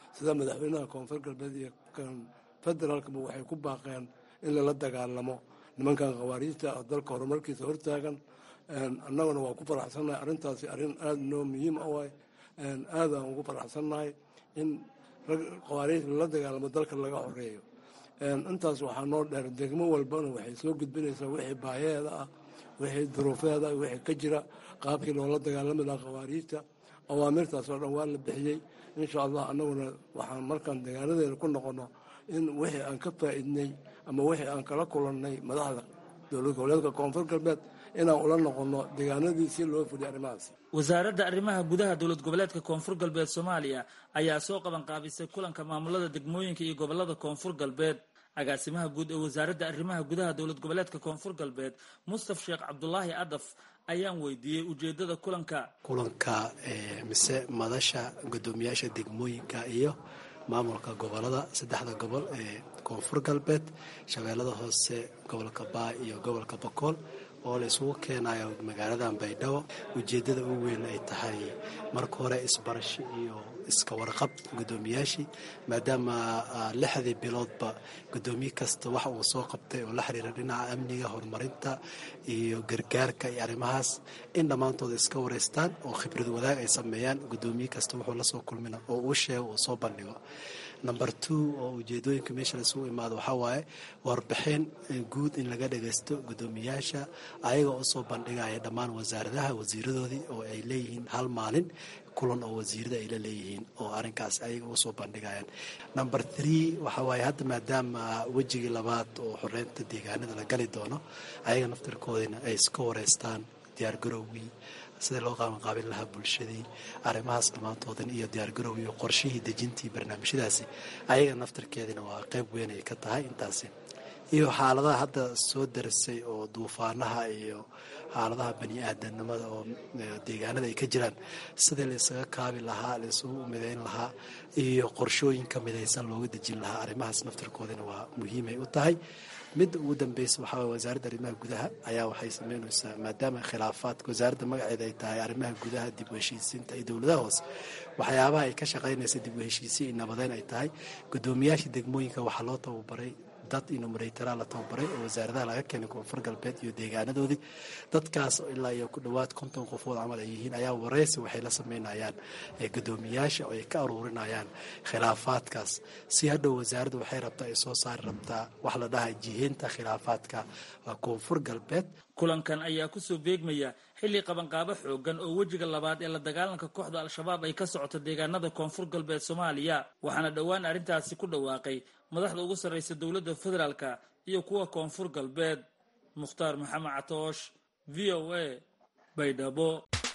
sida madaxweynaha koonfur galbeed iyo kan federaalkaba waxay ku baaqeen in lala dagaalamo nimankan khawaariijta oo dalka horumarkiisa hortaagan annaguna waa ku faraxsannahay arrintaasi arrin aada noo muhiim ah waay aadaan ugu faraxsannahay in rag khawaariij lala dagaalamo dalka laga horeeyo intaas waxaa noo dheer degmo walbana waxay soo gudbinaysaa wixii baayaheeda ah wixii duruufeeda ah wixii ka jira qaabkii loola dagaalami lahaa khawaariijta awaamirtaas oo dhan waa la bixiyey insha allah annaguna waxaan markaan degaanadeena ku noqono in wixii aan ka faa'iidnay ama wixii aan kala kulannay madaxda dowlad goboleedka koonfur galbeed inaan ula noqono deegaanadii si loo fuliyo arrimahaas wasaaradda arrimaha gudaha dowlad goboleedka koonfur galbeed soomaaliya ayaa soo qabanqaabisay kulanka maamulada degmooyinka iyo gobolada koonfur galbeed agaasimaha guud ee wasaaradda arrimaha gudaha dowlad goboleedka koonfur galbeed mustaf sheekh cabdulaahi adaf ayaan weydiiyey ujeedada kulanka kulanka mise madasha guddoomiyaasha degmooyinka iyo maamulka gobolada saddexda gobol ee koonfur galbeed shabeellada hoose gobolka baa iyo gobolka bokool oo la isugu keenayo magaaladan baydhabo ujeeddada ugu weyn ay tahay marka hore isbarasho iyo iska warqab guddoomiyaashii maadaama lixdii biloodba guddoomiye kasta waxa uu soo qabtay oo la xiriira dhinaca amniga horumarinta iyo gargaarka iyo arrimahaas in dhammaantooda iska wareystaan oo khibrad wadaag ay sameeyaan guddoomiye kasta wuxuu lasoo kulmina oo uu sheego uu soo bandhigo number two oo ujeedooyinka meesha laisugu imaado waxaa waaye warbixin guud in laga dhagaysto guddoomiyaasha ayaga oo soo bandhigaya dhammaan wasaaradaha wasiiradoodii oo ay leeyihiin hal maalin kulan oo wasiirada ay la leeyihiin oo arrinkaas ayaga usoo bandhigayaan number three waxaa waaye hadda maadaama wejigii labaad oo xoreynta deegaanada la gali doono ayaga naftirkoodina ay iska wareystaan diyaargarowgii sidii loo qaabanqaabin lahaa bulshadii arrimahaas dhammaantoodan iyo diyaargarow iyo qorshihii dejintii barnaamijyadaasi ayaga naftarkeedina waa qayb weyn ay ka tahay intaasi iyo xaaladaha hadda soo darisay oo duufaanaha iyo xaaladaha bani aadanimada oo deegaanada ay ka jiraan sidii la isaga kaabi lahaa la isugu midayn lahaa iyo qorshooyinka midaysan looga dejin lahaa arrimahaas naftarkoodina waa muhiimay u tahay midda ugu dambeysa waxaa waye wasaaradda arrimaha gudaha ayaa waxay sameynaysaa maadaama khilaafaadka wasaaradda magaceeda ay tahay arrimaha gudaha dib u heshiisiinta iyo dowladaha hoose waxyaabaha ay ka shaqaynaysa dib u heshiisiin iyo nabadeyn ay tahay guddoomiyaasha degmooyinka waxaa loo tababaray dad inumareytara la tababaray oo wasaaradaha laga keenay koonfur galbeed iyo deegaanadoodii dadkaas ilaa iyo ku dhowaad konton qofood camal ay yihiin ayaa wareysi waxay la sameynayaan guddoomiyaasha oo ay ka aruurinayaan khilaafaadkaas si hadhow wasaaradda waxay rabtaa ay soo saari rabtaa wax la dhahay jiheynta khilaafaadka koonfur galbeed kulankan ayaa kusoo beegmaya xilli qabanqaabo xoogan oo wejiga labaad ee la dagaalanka kooxda al-shabaab ay ka socoto deegaanada koonfur galbeed soomaaliya waxaana dhowaan arrintaasi ku dhawaaqay madaxda ugu sarreysa dowladda federaalka iyo kuwa koonfur galbeed mukhtaar maxamed catoosh v o a baydhabo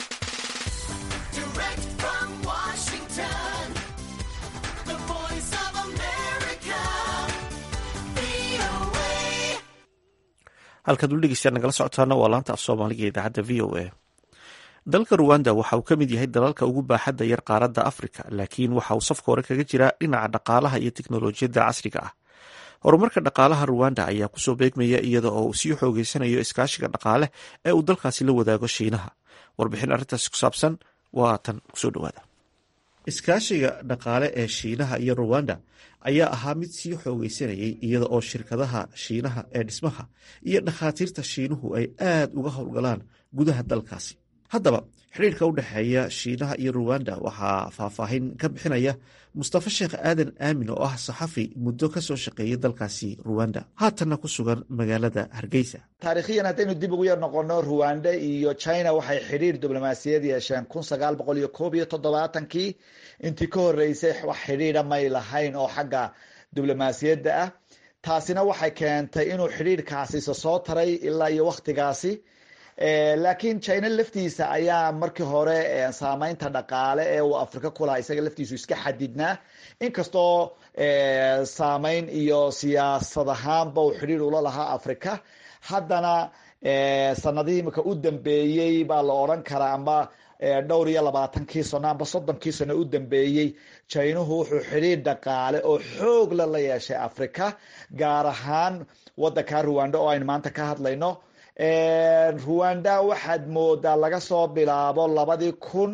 halkaad ul dhegeystayaad nagala socotaana waa laanta af soomaaliga idaacadda v o a dalka ruwanda waxa uu ka mid yahay dalalka ugu baaxadda yar qaaradda afrika laakiin waxa uu safka hore kaga jiraa dhinaca dhaqaalaha iyo teknolojiyadda casriga ah horumarka dhaqaalaha ruwanda ayaa kusoo beegmaya iyada oo uu sii xoogeysanayo iskaashiga dhaqaale ee uu dalkaasi la wadaago shiinaha warbixin arrintaasi ku saabsan waa tan kusoo dhawaada iskaashiga dhaqaale ee shiinaha iyo ruwanda ayaa ahaa mid sii xoogeysanayay iyada oo shirkadaha shiinaha ee dhismaha iyo dhakhaatiirta shiinuhu ay aad uga howlgalaan gudaha dalkaasi haddaba xidhiirka u dhexeeya shiinaha iyo ruwanda waxaa faahfaahin ka bixinaya mustafa sheekh aadan aamin oo ah saxafi muddo ka soo shaqeeyay dalkaasi ruwanda haatanna ku sugan magaalada hargeysa taarikhiyan haddaynu dib ugu yar noqono ruwanda iyo china waxay xidhiir diblomaasiyad yeesheen kun sagaal boqol iyo koob iyo toddobaatankii intii ka horeysay wax xidhiidha may lahayn oo xagga diblomaasiyadda ah taasina waxay keentay inuu xidhiirkaasi isa soo taray ilaa iyo wakhtigaasi laakiin china laftiisa ayaa markii hore saameynta dhaqaale ee uu afrika kulahaa isaga laftiisu iska xadidnaa inkastoo saameyn iyo siyaasad ahaanba uu xidhiir ula lahaa afrika haddana sanadihii imika u dambeeyey baa la odran karaa amba dhowr iyo labaatankii sano amba soddonkii sano u dambeeyey jinuhu wuxuu xidhiir dhaqaale oo xoogla la yeeshay afrika gaar ahaan wadanka ruwanda oo aynu maanta ka hadlayno ruwanda waxaad moodaa laga soo bilaabo labadii kun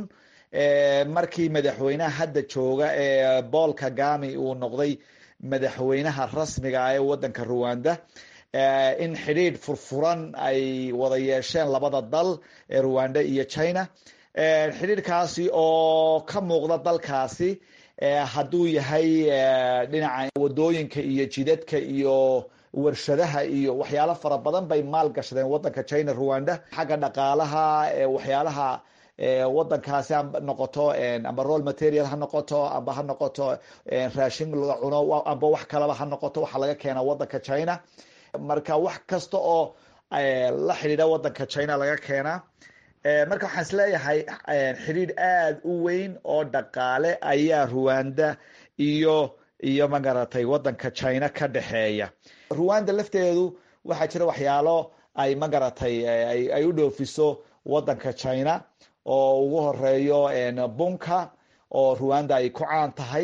markii madaxweynaha hadda jooga ee paul kagami uu noqday madaxweynaha rasmiga ah ee wadanka ruwanda in xidhiidh furfuran ay wada yeesheen labada dal ee ruwanda iyo china xidhiidhkaasi oo ka muuqda dalkaasi hadduu yahay dhinaca wadooyinka iyo jidadka iyo warshadaha iyo waxyaalo fara badan bay maal gashadeen wadanka china ruwanda xagga dhaqaalaha waxyaalaha wadankaasi ha noqoto amba roll material ha noqoto amba ha noqoto raashin la cuno amba wax kalaba ha noqoto waxaa laga keenaa wadanka china marka wax kasta oo la xidhiidha wadanka china laga keenaa marka waxaan isleeyahay xidhiidh aada u weyn oo dhaqaale ayaa ruwanda iyo iyo magaratay wadanka china ka dhexeeya ruwanda lafteedu waxaa jira waxyaalo ay magaratay ay u dhoofiso wadanka china oo ugu horeeyo bunka oo ruwanda ay ku caan tahay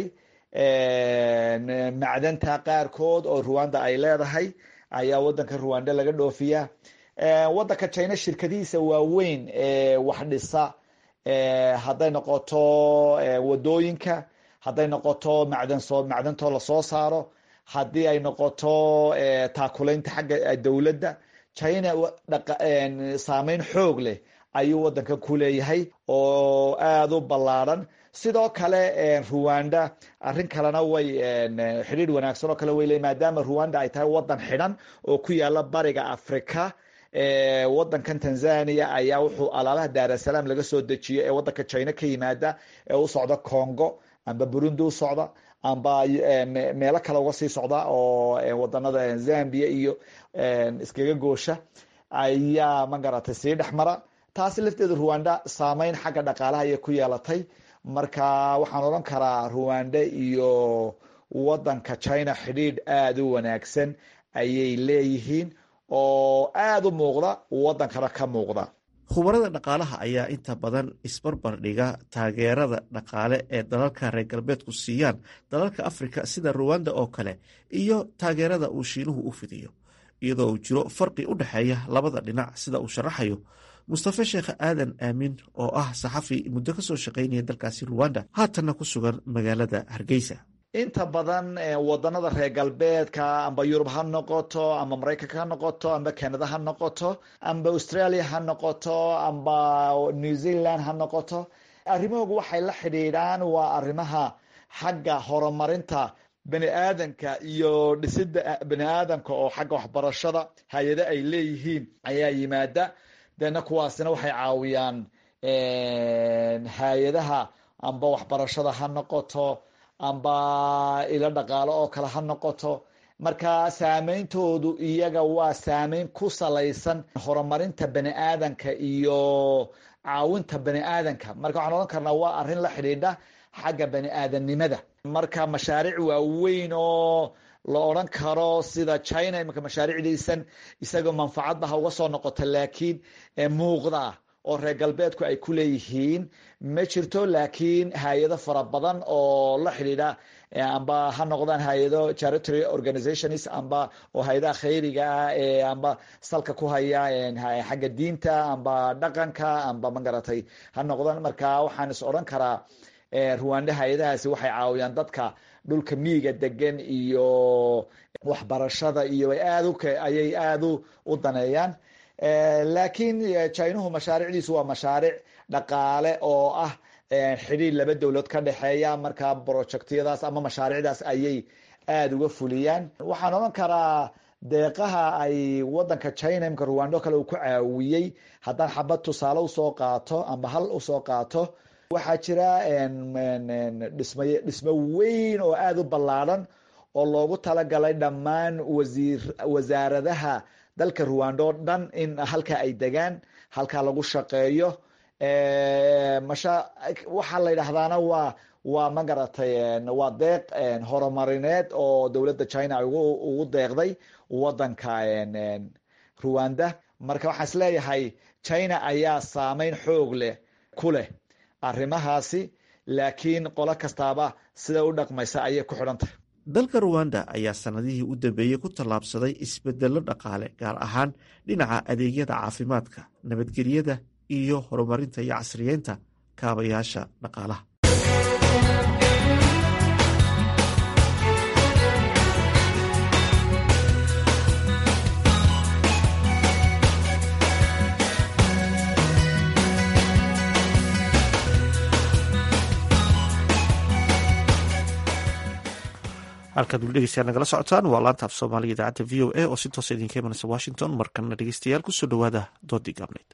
macdanta qaarkood oo ruwanda ay leedahay ayaa wadanka ruwanda laga dhoofiya wadanka china shirkadihiisa waaweyn ee wax dhisa hadday noqoto wadooyinka hadday noqoto macdansoo macdantoo lasoo saaro haddii ay noqoto taakulaynta xagga dowladda china saameyn xoog leh ayuu wadankan ku leeyahay oo aada u ballaadhan sidoo kale ruwanda arrin kalena way xidhiidh wanaagsan oo kale way leey maadaama ruwanda ay tahay wadan xidhan oo ku yaala bariga africa wadankan tanzania ayaa wuxuu alaabaha daarasalaam laga soo dejiyo ee wadanka china ka yimaada ee u socda congo amba burundi u socda amba meelo kale uga sii socda oo wadanada zambia iyo iskaga goosha ayaa magaratay sii dhexmara taasi lafteeda ruwanda saameyn xagga dhaqaalaha ayay ku yeelatay marka waxaan odhan karaa ruwanda iyo wadanka china xidhiidh aada u wanaagsan ayay leeyihiin oo aada u muuqda wadankana ka muuqda khubarada dhaqaalaha ayaa inta badan isbarbar dhiga taageerada dhaqaale ee dalalka reer galbeedku siiyaan dalalka afrika sida ruwanda oo kale iyo taageerada uu shiinuhu u fidiyo iyadoo uu jiro farqi u dhexeeya labada dhinac sida uu sharaxayo mustafe sheekh aadan aamin oo ah saxafi muddo ka soo shaqaynaya dalkaasi ruwanda haatanna ku sugan magaalada hargeysa inta badan wadanada reer galbeedka amba yurub ha noqoto amba maraykanka ha noqoto amba canada ha noqoto amba australia ha noqoto amba new zealand ha noqoto arrimahoogu waxay la xidhiidhaan waa arrimaha xagga horumarinta bani aadanka iyo dhisida bani aadanka oo xagga waxbarashada hay-ado ay leeyihiin ayaa yimaada deena kuwaasina waxay caawiyaan hay-adaha amba waxbarashada ha noqoto amba ilo dhaqaalo oo kale ha noqoto marka saameyntoodu iyaga waa saameyn ku salaysan horumarinta bani aadanka iyo caawinta bani aadanka marka waxaan odhan karnaa waa arrin la xidhiidha xagga bani aadamnimada marka mashaariic waaweyn oo la odran karo sida china imanka mashaariicdiisan isagoo manfacadba ha uga soo noqoto laakiin muuqda oo reer galbeedku ay ku leeyihiin ma jirto laakiin hay-ado fara badan oo la xidhiidha amba ha noqdaan hay-ado charitory organizations amba oo hay-adaha khayriga ah ee amba salka ku haya xagga diinta amba dhaqanka amba magaratay ha noqdaan marka waxaan is odhan karaa ruwanda hay-adahaasi waxay caawiyaan dadka dhulka miiga degan iyo waxbarashada iyo aad ayay aada u daneeyaan laakiin jinuhu mashaariicdiisu waa mashaariic dhaqaale oo ah xidhiir laba dowlad ka dhexeeya marka projectyadaas ama mashaariicdaas ayay aada uga fuliyaan waxaan odhan karaa deeqaha ay wadanka china imka ruwando kale uu ku caawiyey haddaan xabad tusaale usoo qaato amba hal usoo qaato waxaa jira dhisma dhismo weyn oo aada u ballaadhan oo loogu talagalay dhammaan wasiir wasaaradaha dalka ruwando o dhan in halka ay degaan halkaa lagu shaqeeyo masha waxaa la yidhaahdaana waa waa magaratay waa deeq horumarineed oo dowladda china ugu deeqday wadanka ruwanda marka waxaan is leeyahay china ayaa saameyn xoog leh ku leh arrimahaasi laakiin qolo kastaaba sida u dhaqmaysa ayay ku xidhantahay dalka ruwanda ayaa sanadihii u dambeeyey ku tallaabsaday isbedello dhaqaale gaar ahaan dhinaca adeegyada caafimaadka nabadgelyada iyo horumarinta iyo casriyeynta kaabayaasha dhaqaalaha halkaad weli dhegeystayaal nagala socotaan waa laanta af soomaaliga idaacadda v o a oo si toosa idinka imanaysa washington markana dhegeystayaal kusoo dhowaada doodii gaabnayd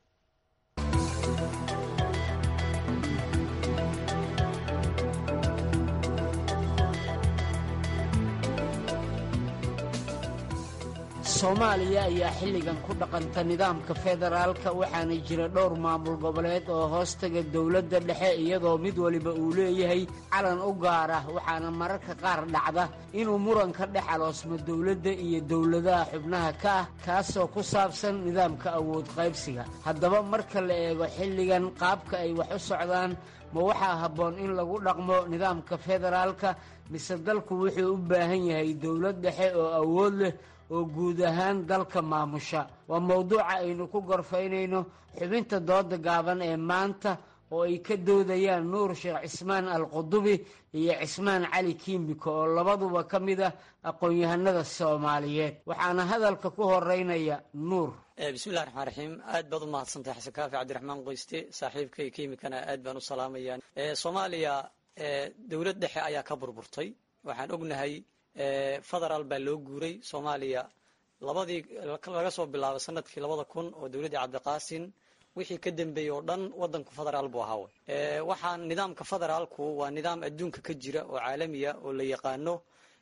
soomaaliya ayaa xilligan ku dhaqanta nidaamka federaalka waxaana jira dhowr maamul goboleed oo hoostaga dowladda dhexe iyadoo mid waliba uu leeyahay calan u gaar ah waxaana mararka qaar dhacda inuu muran ka dhex aloosmo dowladda iyo dowladaha xubnaha ka ah kaasoo ku saabsan nidaamka awood qaybsiga haddaba marka la eego xilligan qaabka ay wax u socdaan ma waxaa habboon in lagu dhaqmo nidaamka federaalka mise dalku wuxuu u baahan yahay dowlad dhexe oo awood leh oo guud ahaan dalka maamusha waa mowduuca aynu ku gorfaynayno xubinta dooda gaaban ee maanta oo ay ka doodayaan nuur sheekh cismaan alqudubi iyo cismaan cali kiimiko oo labaduba ka mid ah aqoon-yahanada soomaaliyeed waxaana hadalka ku horeynaya nuur bismillahi raxmaan raxiim aad baad u mahadsantahay xasan kaafi cabdiraxmaan qoyste saaxiibkay kiimikana aad baan u salaamaya soomaaliya dowlad dhexe ayaa ka burburtay waxaan ognahay federaal baa loo guuray soomaaliya labadii laga soo bilaabo sanadkii labada kun oo dowladdii cabdiqaasin wixii ka dambeeyey oo dhan wadanku federaal buu ahaawe waxaa nidaamka federaalku waa nidaam adduunka ka jira oo caalamiya oo la yaqaano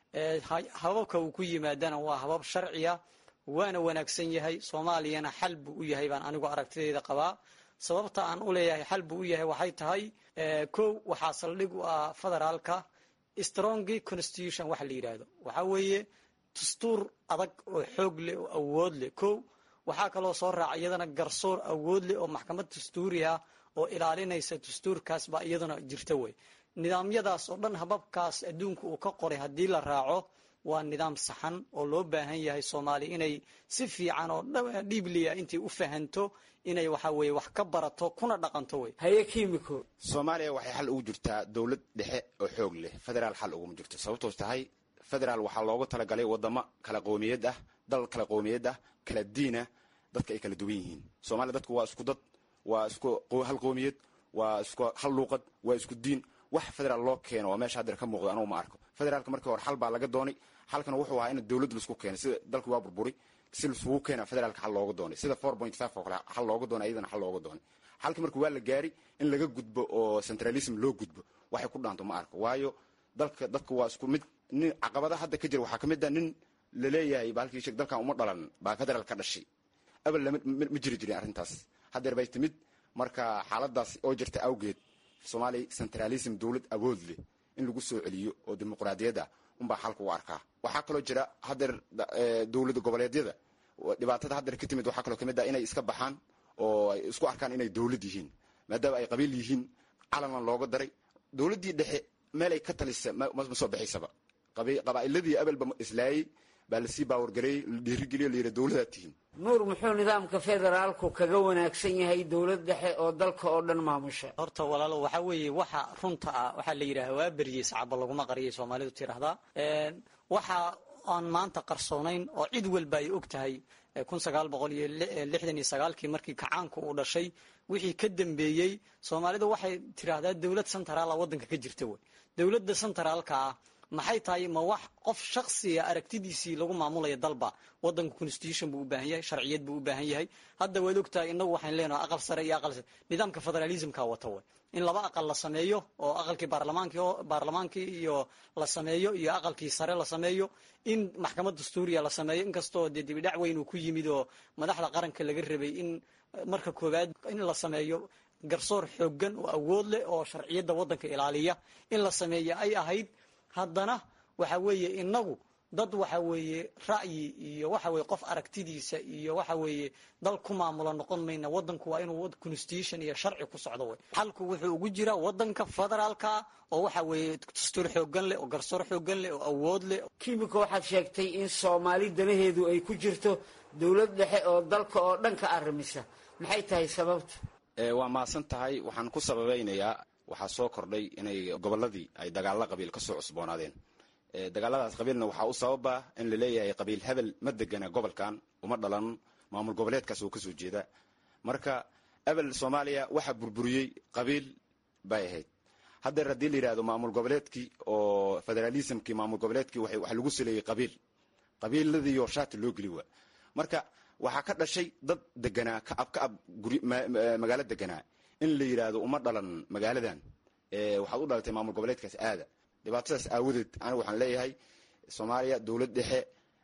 hababka uu ku yimaadana waa habab sharciya waana wanaagsan yahay soomaaliyana xal buu u yahay baan anigu aragtidayda qabaa sababta aan u leeyahay xal buu u yahay waxay tahay kow waxaa saldhig u ah federaalka strongy constitution waxa la yidhaahdo waxaa weeye dastuur adag oo xoog leh oo awood leh kow waxaa kaloo soo raaca iyadana garsoor awood leh oo maxkamad dastuuri ah oo ilaalinaysa dastuurkaas baa iyaduna jirta wey nidaamyadaas oo dhan hababkaas adduunka uu ka qoray haddii la raaco waa nidaam saxan oo loo baahan yahay soomaaliya inay si fiican oo dhiibliya intay u fahanto inay waxa weye wax ka barato kuna dhaqanto wey haye kimiko soomaaliya waxay xal ugu jirtaa dowlad dhexe oo xoog leh federaal xal uguma jirto sababtoos tahay federaal waxaa loogu talagalay wadamo kala qowmiyad ah dal kala qowmiyad ah kala diinah dadka ay kala duwan yihiin soomaaliya dadku waa isku dad waa isku hal qowmiyad waa isku hal luuqad waa isku diin wax federaal loo keeno oo meesha haddeer ka muuqdo anugu ma arko federaalka markii hore xal baa laga doonay xalkana wuxuu ahaa in dowlad laisku keenay sida dalku waa burburi si laisugu keena federaalka xal looga doonay sida four point five oo kale xal looga doonay iyadana xal looga doonay xalkii marka waa la gaari in laga gudbo oo centralism loo gudbo waxay ku dhaanto ma arko waayo dalka dadka waa isku mid nin caqabada hadda ka jira waxaa ka mid ah nin laleeyahay baalkii sheeg dalkan uma dhalan baa federaal ka dhashay abal lama ma jiri jirin arrintaas haddeer bay timid marka xaaladaas oo jirta awgeed soomaaliya centralism dowlad awood leh in lagu soo celiyo oo dimuqraadiyad ah unbaa xalka u arkaa waxaa kaloo jira haddeer dowlada goboleedyada dhibaatada haddeer ka timid waxaa kaloo kamid ah inay iska baxaan oo ay isku arkaan inay dowlad yihiin maadaama ay qabiil yihiin calanlan looga daray dowladdii dhexe meel ay ka talisa ma soo baxaysaba qabaa'iladii abelba islaayey baa lasii baawargareeyey la dhiirigeliyo la yidhi dowladaad tihiin nuur muxuu nidaamka federaalku kaga wanaagsan yahay dowlad dhexe oo dalka oo dhan maamusha horta walaalo waxaa weeye waxa runta ah waxaa la yidhaha waa beriyey sacaba laguma qariyay soomaalidu tiraahdaa waxa aan maanta qarsoonayn oo cid walba ay og tahay kun sagaal boqol iyo lixdan iyo sagaalkii markii kacaanku uu dhashay wixii ka dambeeyey soomaalidu waxay tiraahdaa dowlad centraala waddanka ka jirta wey dowladda centraalka ah maxay tahay ma wax qof shaksiga aragtidiisii lagu maamulaya dalba wadanka constitution buu u baahan yahay sharciyad buu u baahan yahay hadda waad ogtahay inagu waxaan leenahay aqal sare iyo aqal nidaamka federalismka wata way in laba aqal la sameeyo oo aqalkii baarlamaankii baarlamaankii iyo la sameeyo iyo aqalkii sare la sameeyo in maxkamad dastuuriya la sameeyo inkastoo dee dibidhac weyn uu ku yimid oo madaxda qaranka laga rabay in marka koowaad in la sameeyo garsoor xoogan oo awood leh oo sharciyadda waddanka ilaaliya in la sameeyo ay ahayd haddana waxa weeye inagu dad waxa weeye ra'yi iyo waxa weye qof aragtidiisa iyo waxa weeye dal ku maamulo noqon mayna wadanku waa inuu constitution iyo sharci ku socdo wey xalku wuxuu ugu jiraa wadanka federaalka oo waxa weeye dastuur xoogan leh oo garsoor xoogan leh oo awood leh kimika waxaad sheegtay in soomaali danaheedu ay ku jirto dowlad dhexe oo dalka oo dhan ka arrimisa maxay tahay sababtu waa mahadsan tahay waxaan ku sababeynayaa waxaa soo kordhay inay gobolladii ay dagaalla qabiil kasoo cusboonaadeen dagaaladaas qabiilna waxaa u sababa in la leeyahay qabiil hebel ma degana gobolkan uma dhalan maamul goboleedkaas oo kasoo jeeda marka ebel soomaaliya waxa burburiyey qabiil bay ahayd haddeer haddii la yidhahdo maamul goboleedkii oo federalismkii maamul goboleedkii waxa lagu saleeyey qabiil qabiiladiioo shaati loo geli waa marka waxaa ka dhashay dad deganaa kaab kaab magaalo deganaa in la yidhaahdo uma dhalan magaaladan waxaad u dhalatay maamul goboleedkaas aada dhibaatadaas aawadeed anigu waxaan leeyahay soomaaliya dowlad dhexe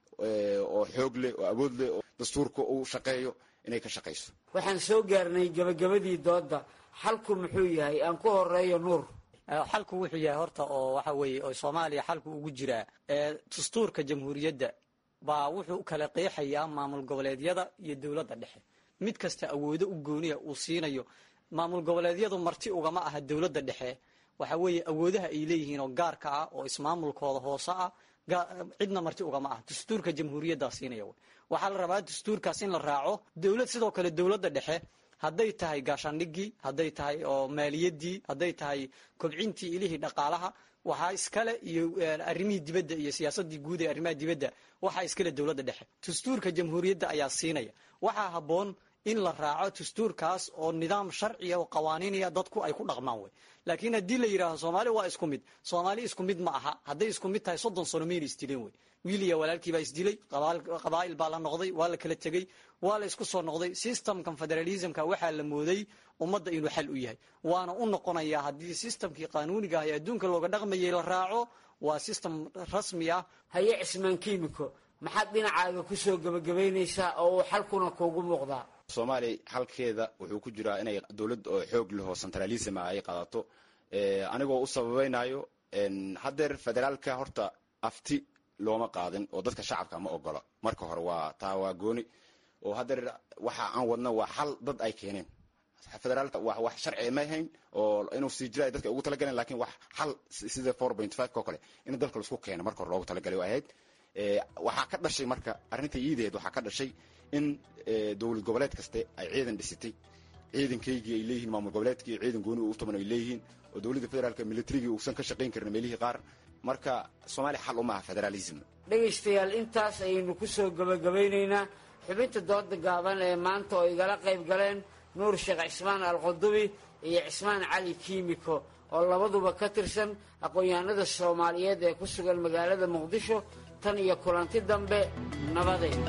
oo xoog leh oo awood leh oo dastuurka uu shaqeeyo inay ka shaqayso waxaan soo gaarnay gabagabadii doodda xalku muxuu yahay aan ku horeeyo nuur xalku wuxuu yahay horta oo waxa weeye oo soomaaliya xalku ugu jiraa dastuurka jamhuuriyadda baa wuxuu kala qeexayaa maamul goboleedyada iyo dowladda dhexe mid kasta awoodo u gooniya uu siinayo maamul goboleedyadu marti ugama aha dowladda dhexe waxa weeye awoodaha ay leeyihiin oo gaarka ah oo ismaamulkooda hoose ah cidna marti ugama ah dastuurka jamhuuriyaddaa siinaya waxaa la rabaa dastuurkaas in la raaco dowlad sidoo kale dowladda dhexe hadday tahay gaashaandhigii hadday tahay oo maaliyadii hadday tahay kobcintii ilihii dhaqaalaha waxaa iskale iyo arrimihii dibadda iyo siyaasadii guud ee arrimaha dibadda waxaa iskale dowladda dhexe dastuurka jamhuuriyadda ayaa siinaya waxaa habboon in la raaco dastuurkaas oo nidaam sharciya oo qawaaniinaya dadku ay ku dhaqmaan wey laakiin haddii la yidhahdo soomaali waa isku mid soomaali isku mid ma aha hadday isku mid tahay soddon sano mayna isdileen wey wiil iyo walaalkii baa isdilay qabaa'il baa la noqday waa la kala tegey waa la isku soo noqday systemkan federalismka waxaa la mooday ummadda inuu xal u yahay waana u noqonayaa haddii systemkii qaanuuniga ah ee adduunka looga dhaqmayay la raaco waa system rasmi ah haye cismaan kiimiko maxaad dhinacaaga kusoo gebagabaynaysaa oo uu xalkuna kuugu muuqdaa soomaaliya xalkeeda wuxuu ku jiraa inay dowlad oo xoog leh oo centralism ah ay qaadato anigoo u sababaynayo haddeer federaalka horta afti looma qaadin oo dadka shacabka ma ogola marka hore waa taa waa gooni oo haddeer waxa aan wadno waa xal dad ay keeneen federaalka wa wax sharci ma ahayn oo inuu sii jira ay dadka ugu talagaleen lakin wax xal sida four point five ko kale in dalka laisku keeno marka hore loogu talagalay ahayd waxaa ka dhashay marka arrinta iideed waxaa ka dhashay in dowlad goboleed kaste ay ciidan dhisitay ciidankaygii ay leeyihiin maamul goboleedkii ciidan gooni u taban ay leeyihiin oo dowladda federaalka militarigii uusan ka shaqayn karin meelihii qaar marka soomaaliya xal uma aha federalism dhegaystayaal intaas ayaynu ku soo gebagabaynaynaa xubinta dooda gaaban ee maanta oo igala qayb galeen nuur sheekh cismaan alqudubi iyo cismaan cali kiimiko oo labaduba ka tirsan aqoon-yahanada soomaaliyeed ee ku sugan magaalada muqdisho tan iyo kulanti dambe nabadeed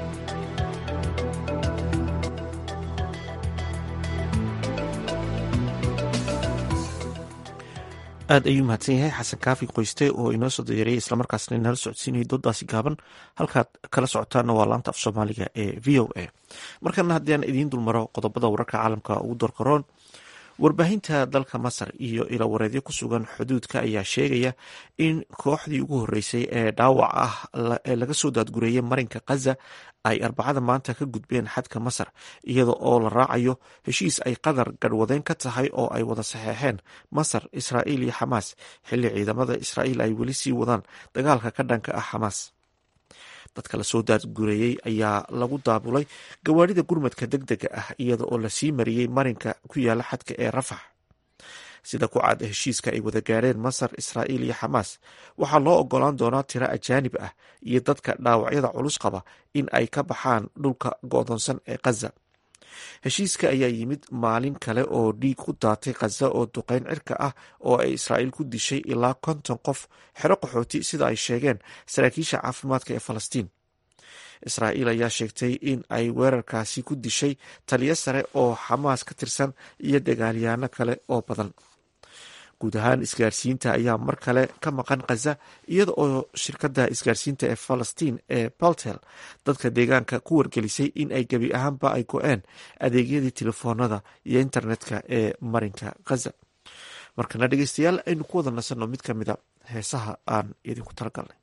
aad ayuu mahadsan yahay xasan kaafi qoyste oo inoo soo dayareeyay islamarkaasna inala socodsiinayay doodaasi gaaban halkaad kala socotaana waa laanta af soomaaliga ee v o a markana haddii aan idiin dulmaro qodobada wararka caalamka ugu dorkaroon warbaahinta dalka masar iyo ilawareedyo ku sugan xuduudka ayaa sheegaya in kooxdii ugu horeysay ee dhaawac ah ee laga soo daadgureeyay marinka khaza ay arbacada maanta ka gudbeen xadka masar iyada oo la raacayo heshiis ay qatar garhwadeen ka tahay oo ay wada saxeexeen masar israa'iil iyo xamaas xilli ciidamada israa'iil ay weli sii wadaan dagaalka ka dhanka ah xamaas dadka lasoo daadgureeyey ayaa lagu daabulay gawaarida gurmadka deg dega ah iyada oo lasii mariyey marinka ku yaala xadka ee rafax sida ku caada heshiiska ay wada gaareen masar israa'iil iyo xamaas waxaa loo ogolaan doonaa tiro ajaanib ah iyo dadka dhaawacyada culus qaba in ay ka baxaan dhulka go'doonsan ee khaza heshiiska ayaa yimid maalin kale oo dhiig ku daatay khaza oo duqeyn cirka ah oo ay israa'iil ku dishay ilaa konton qof xero qaxooti sida ay sheegeen saraakiisha caafimaadka ee falastiin israa'iil ayaa sheegtay in ay weerarkaasi ku dishay taliyo sare oo xamaas ka tirsan iyo dagaalyaano kale oo badan guud ahaan isgaarsiinta ayaa mar kale ka maqan khaza iyada oo shirkadda isgaarsiinta ee falastiin ee baltel dadka deegaanka ku wargelisay in ay gebi ahaanba ay go-een adeegyadii telefoonada iyo internetka ee marinka khaza markana dhegeystayaal aynu ku wada nasanno mid ka mida heesaha aan idinku talagalnay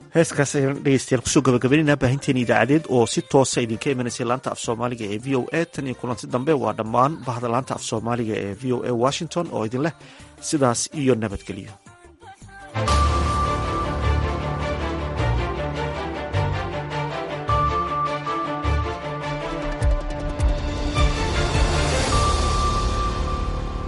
heeskaas ayaan dhegeystayaal kusoo gabagabaynaynaa baahinteena idaacadeed oo si toosa idinka imanaysay laanta af soomaaliga ee v o a tan iyo kulanti dambe waa dhammaan bahda laanta af soomaaliga ee v o a washington oo idin leh sidaas iyo nabadgelyo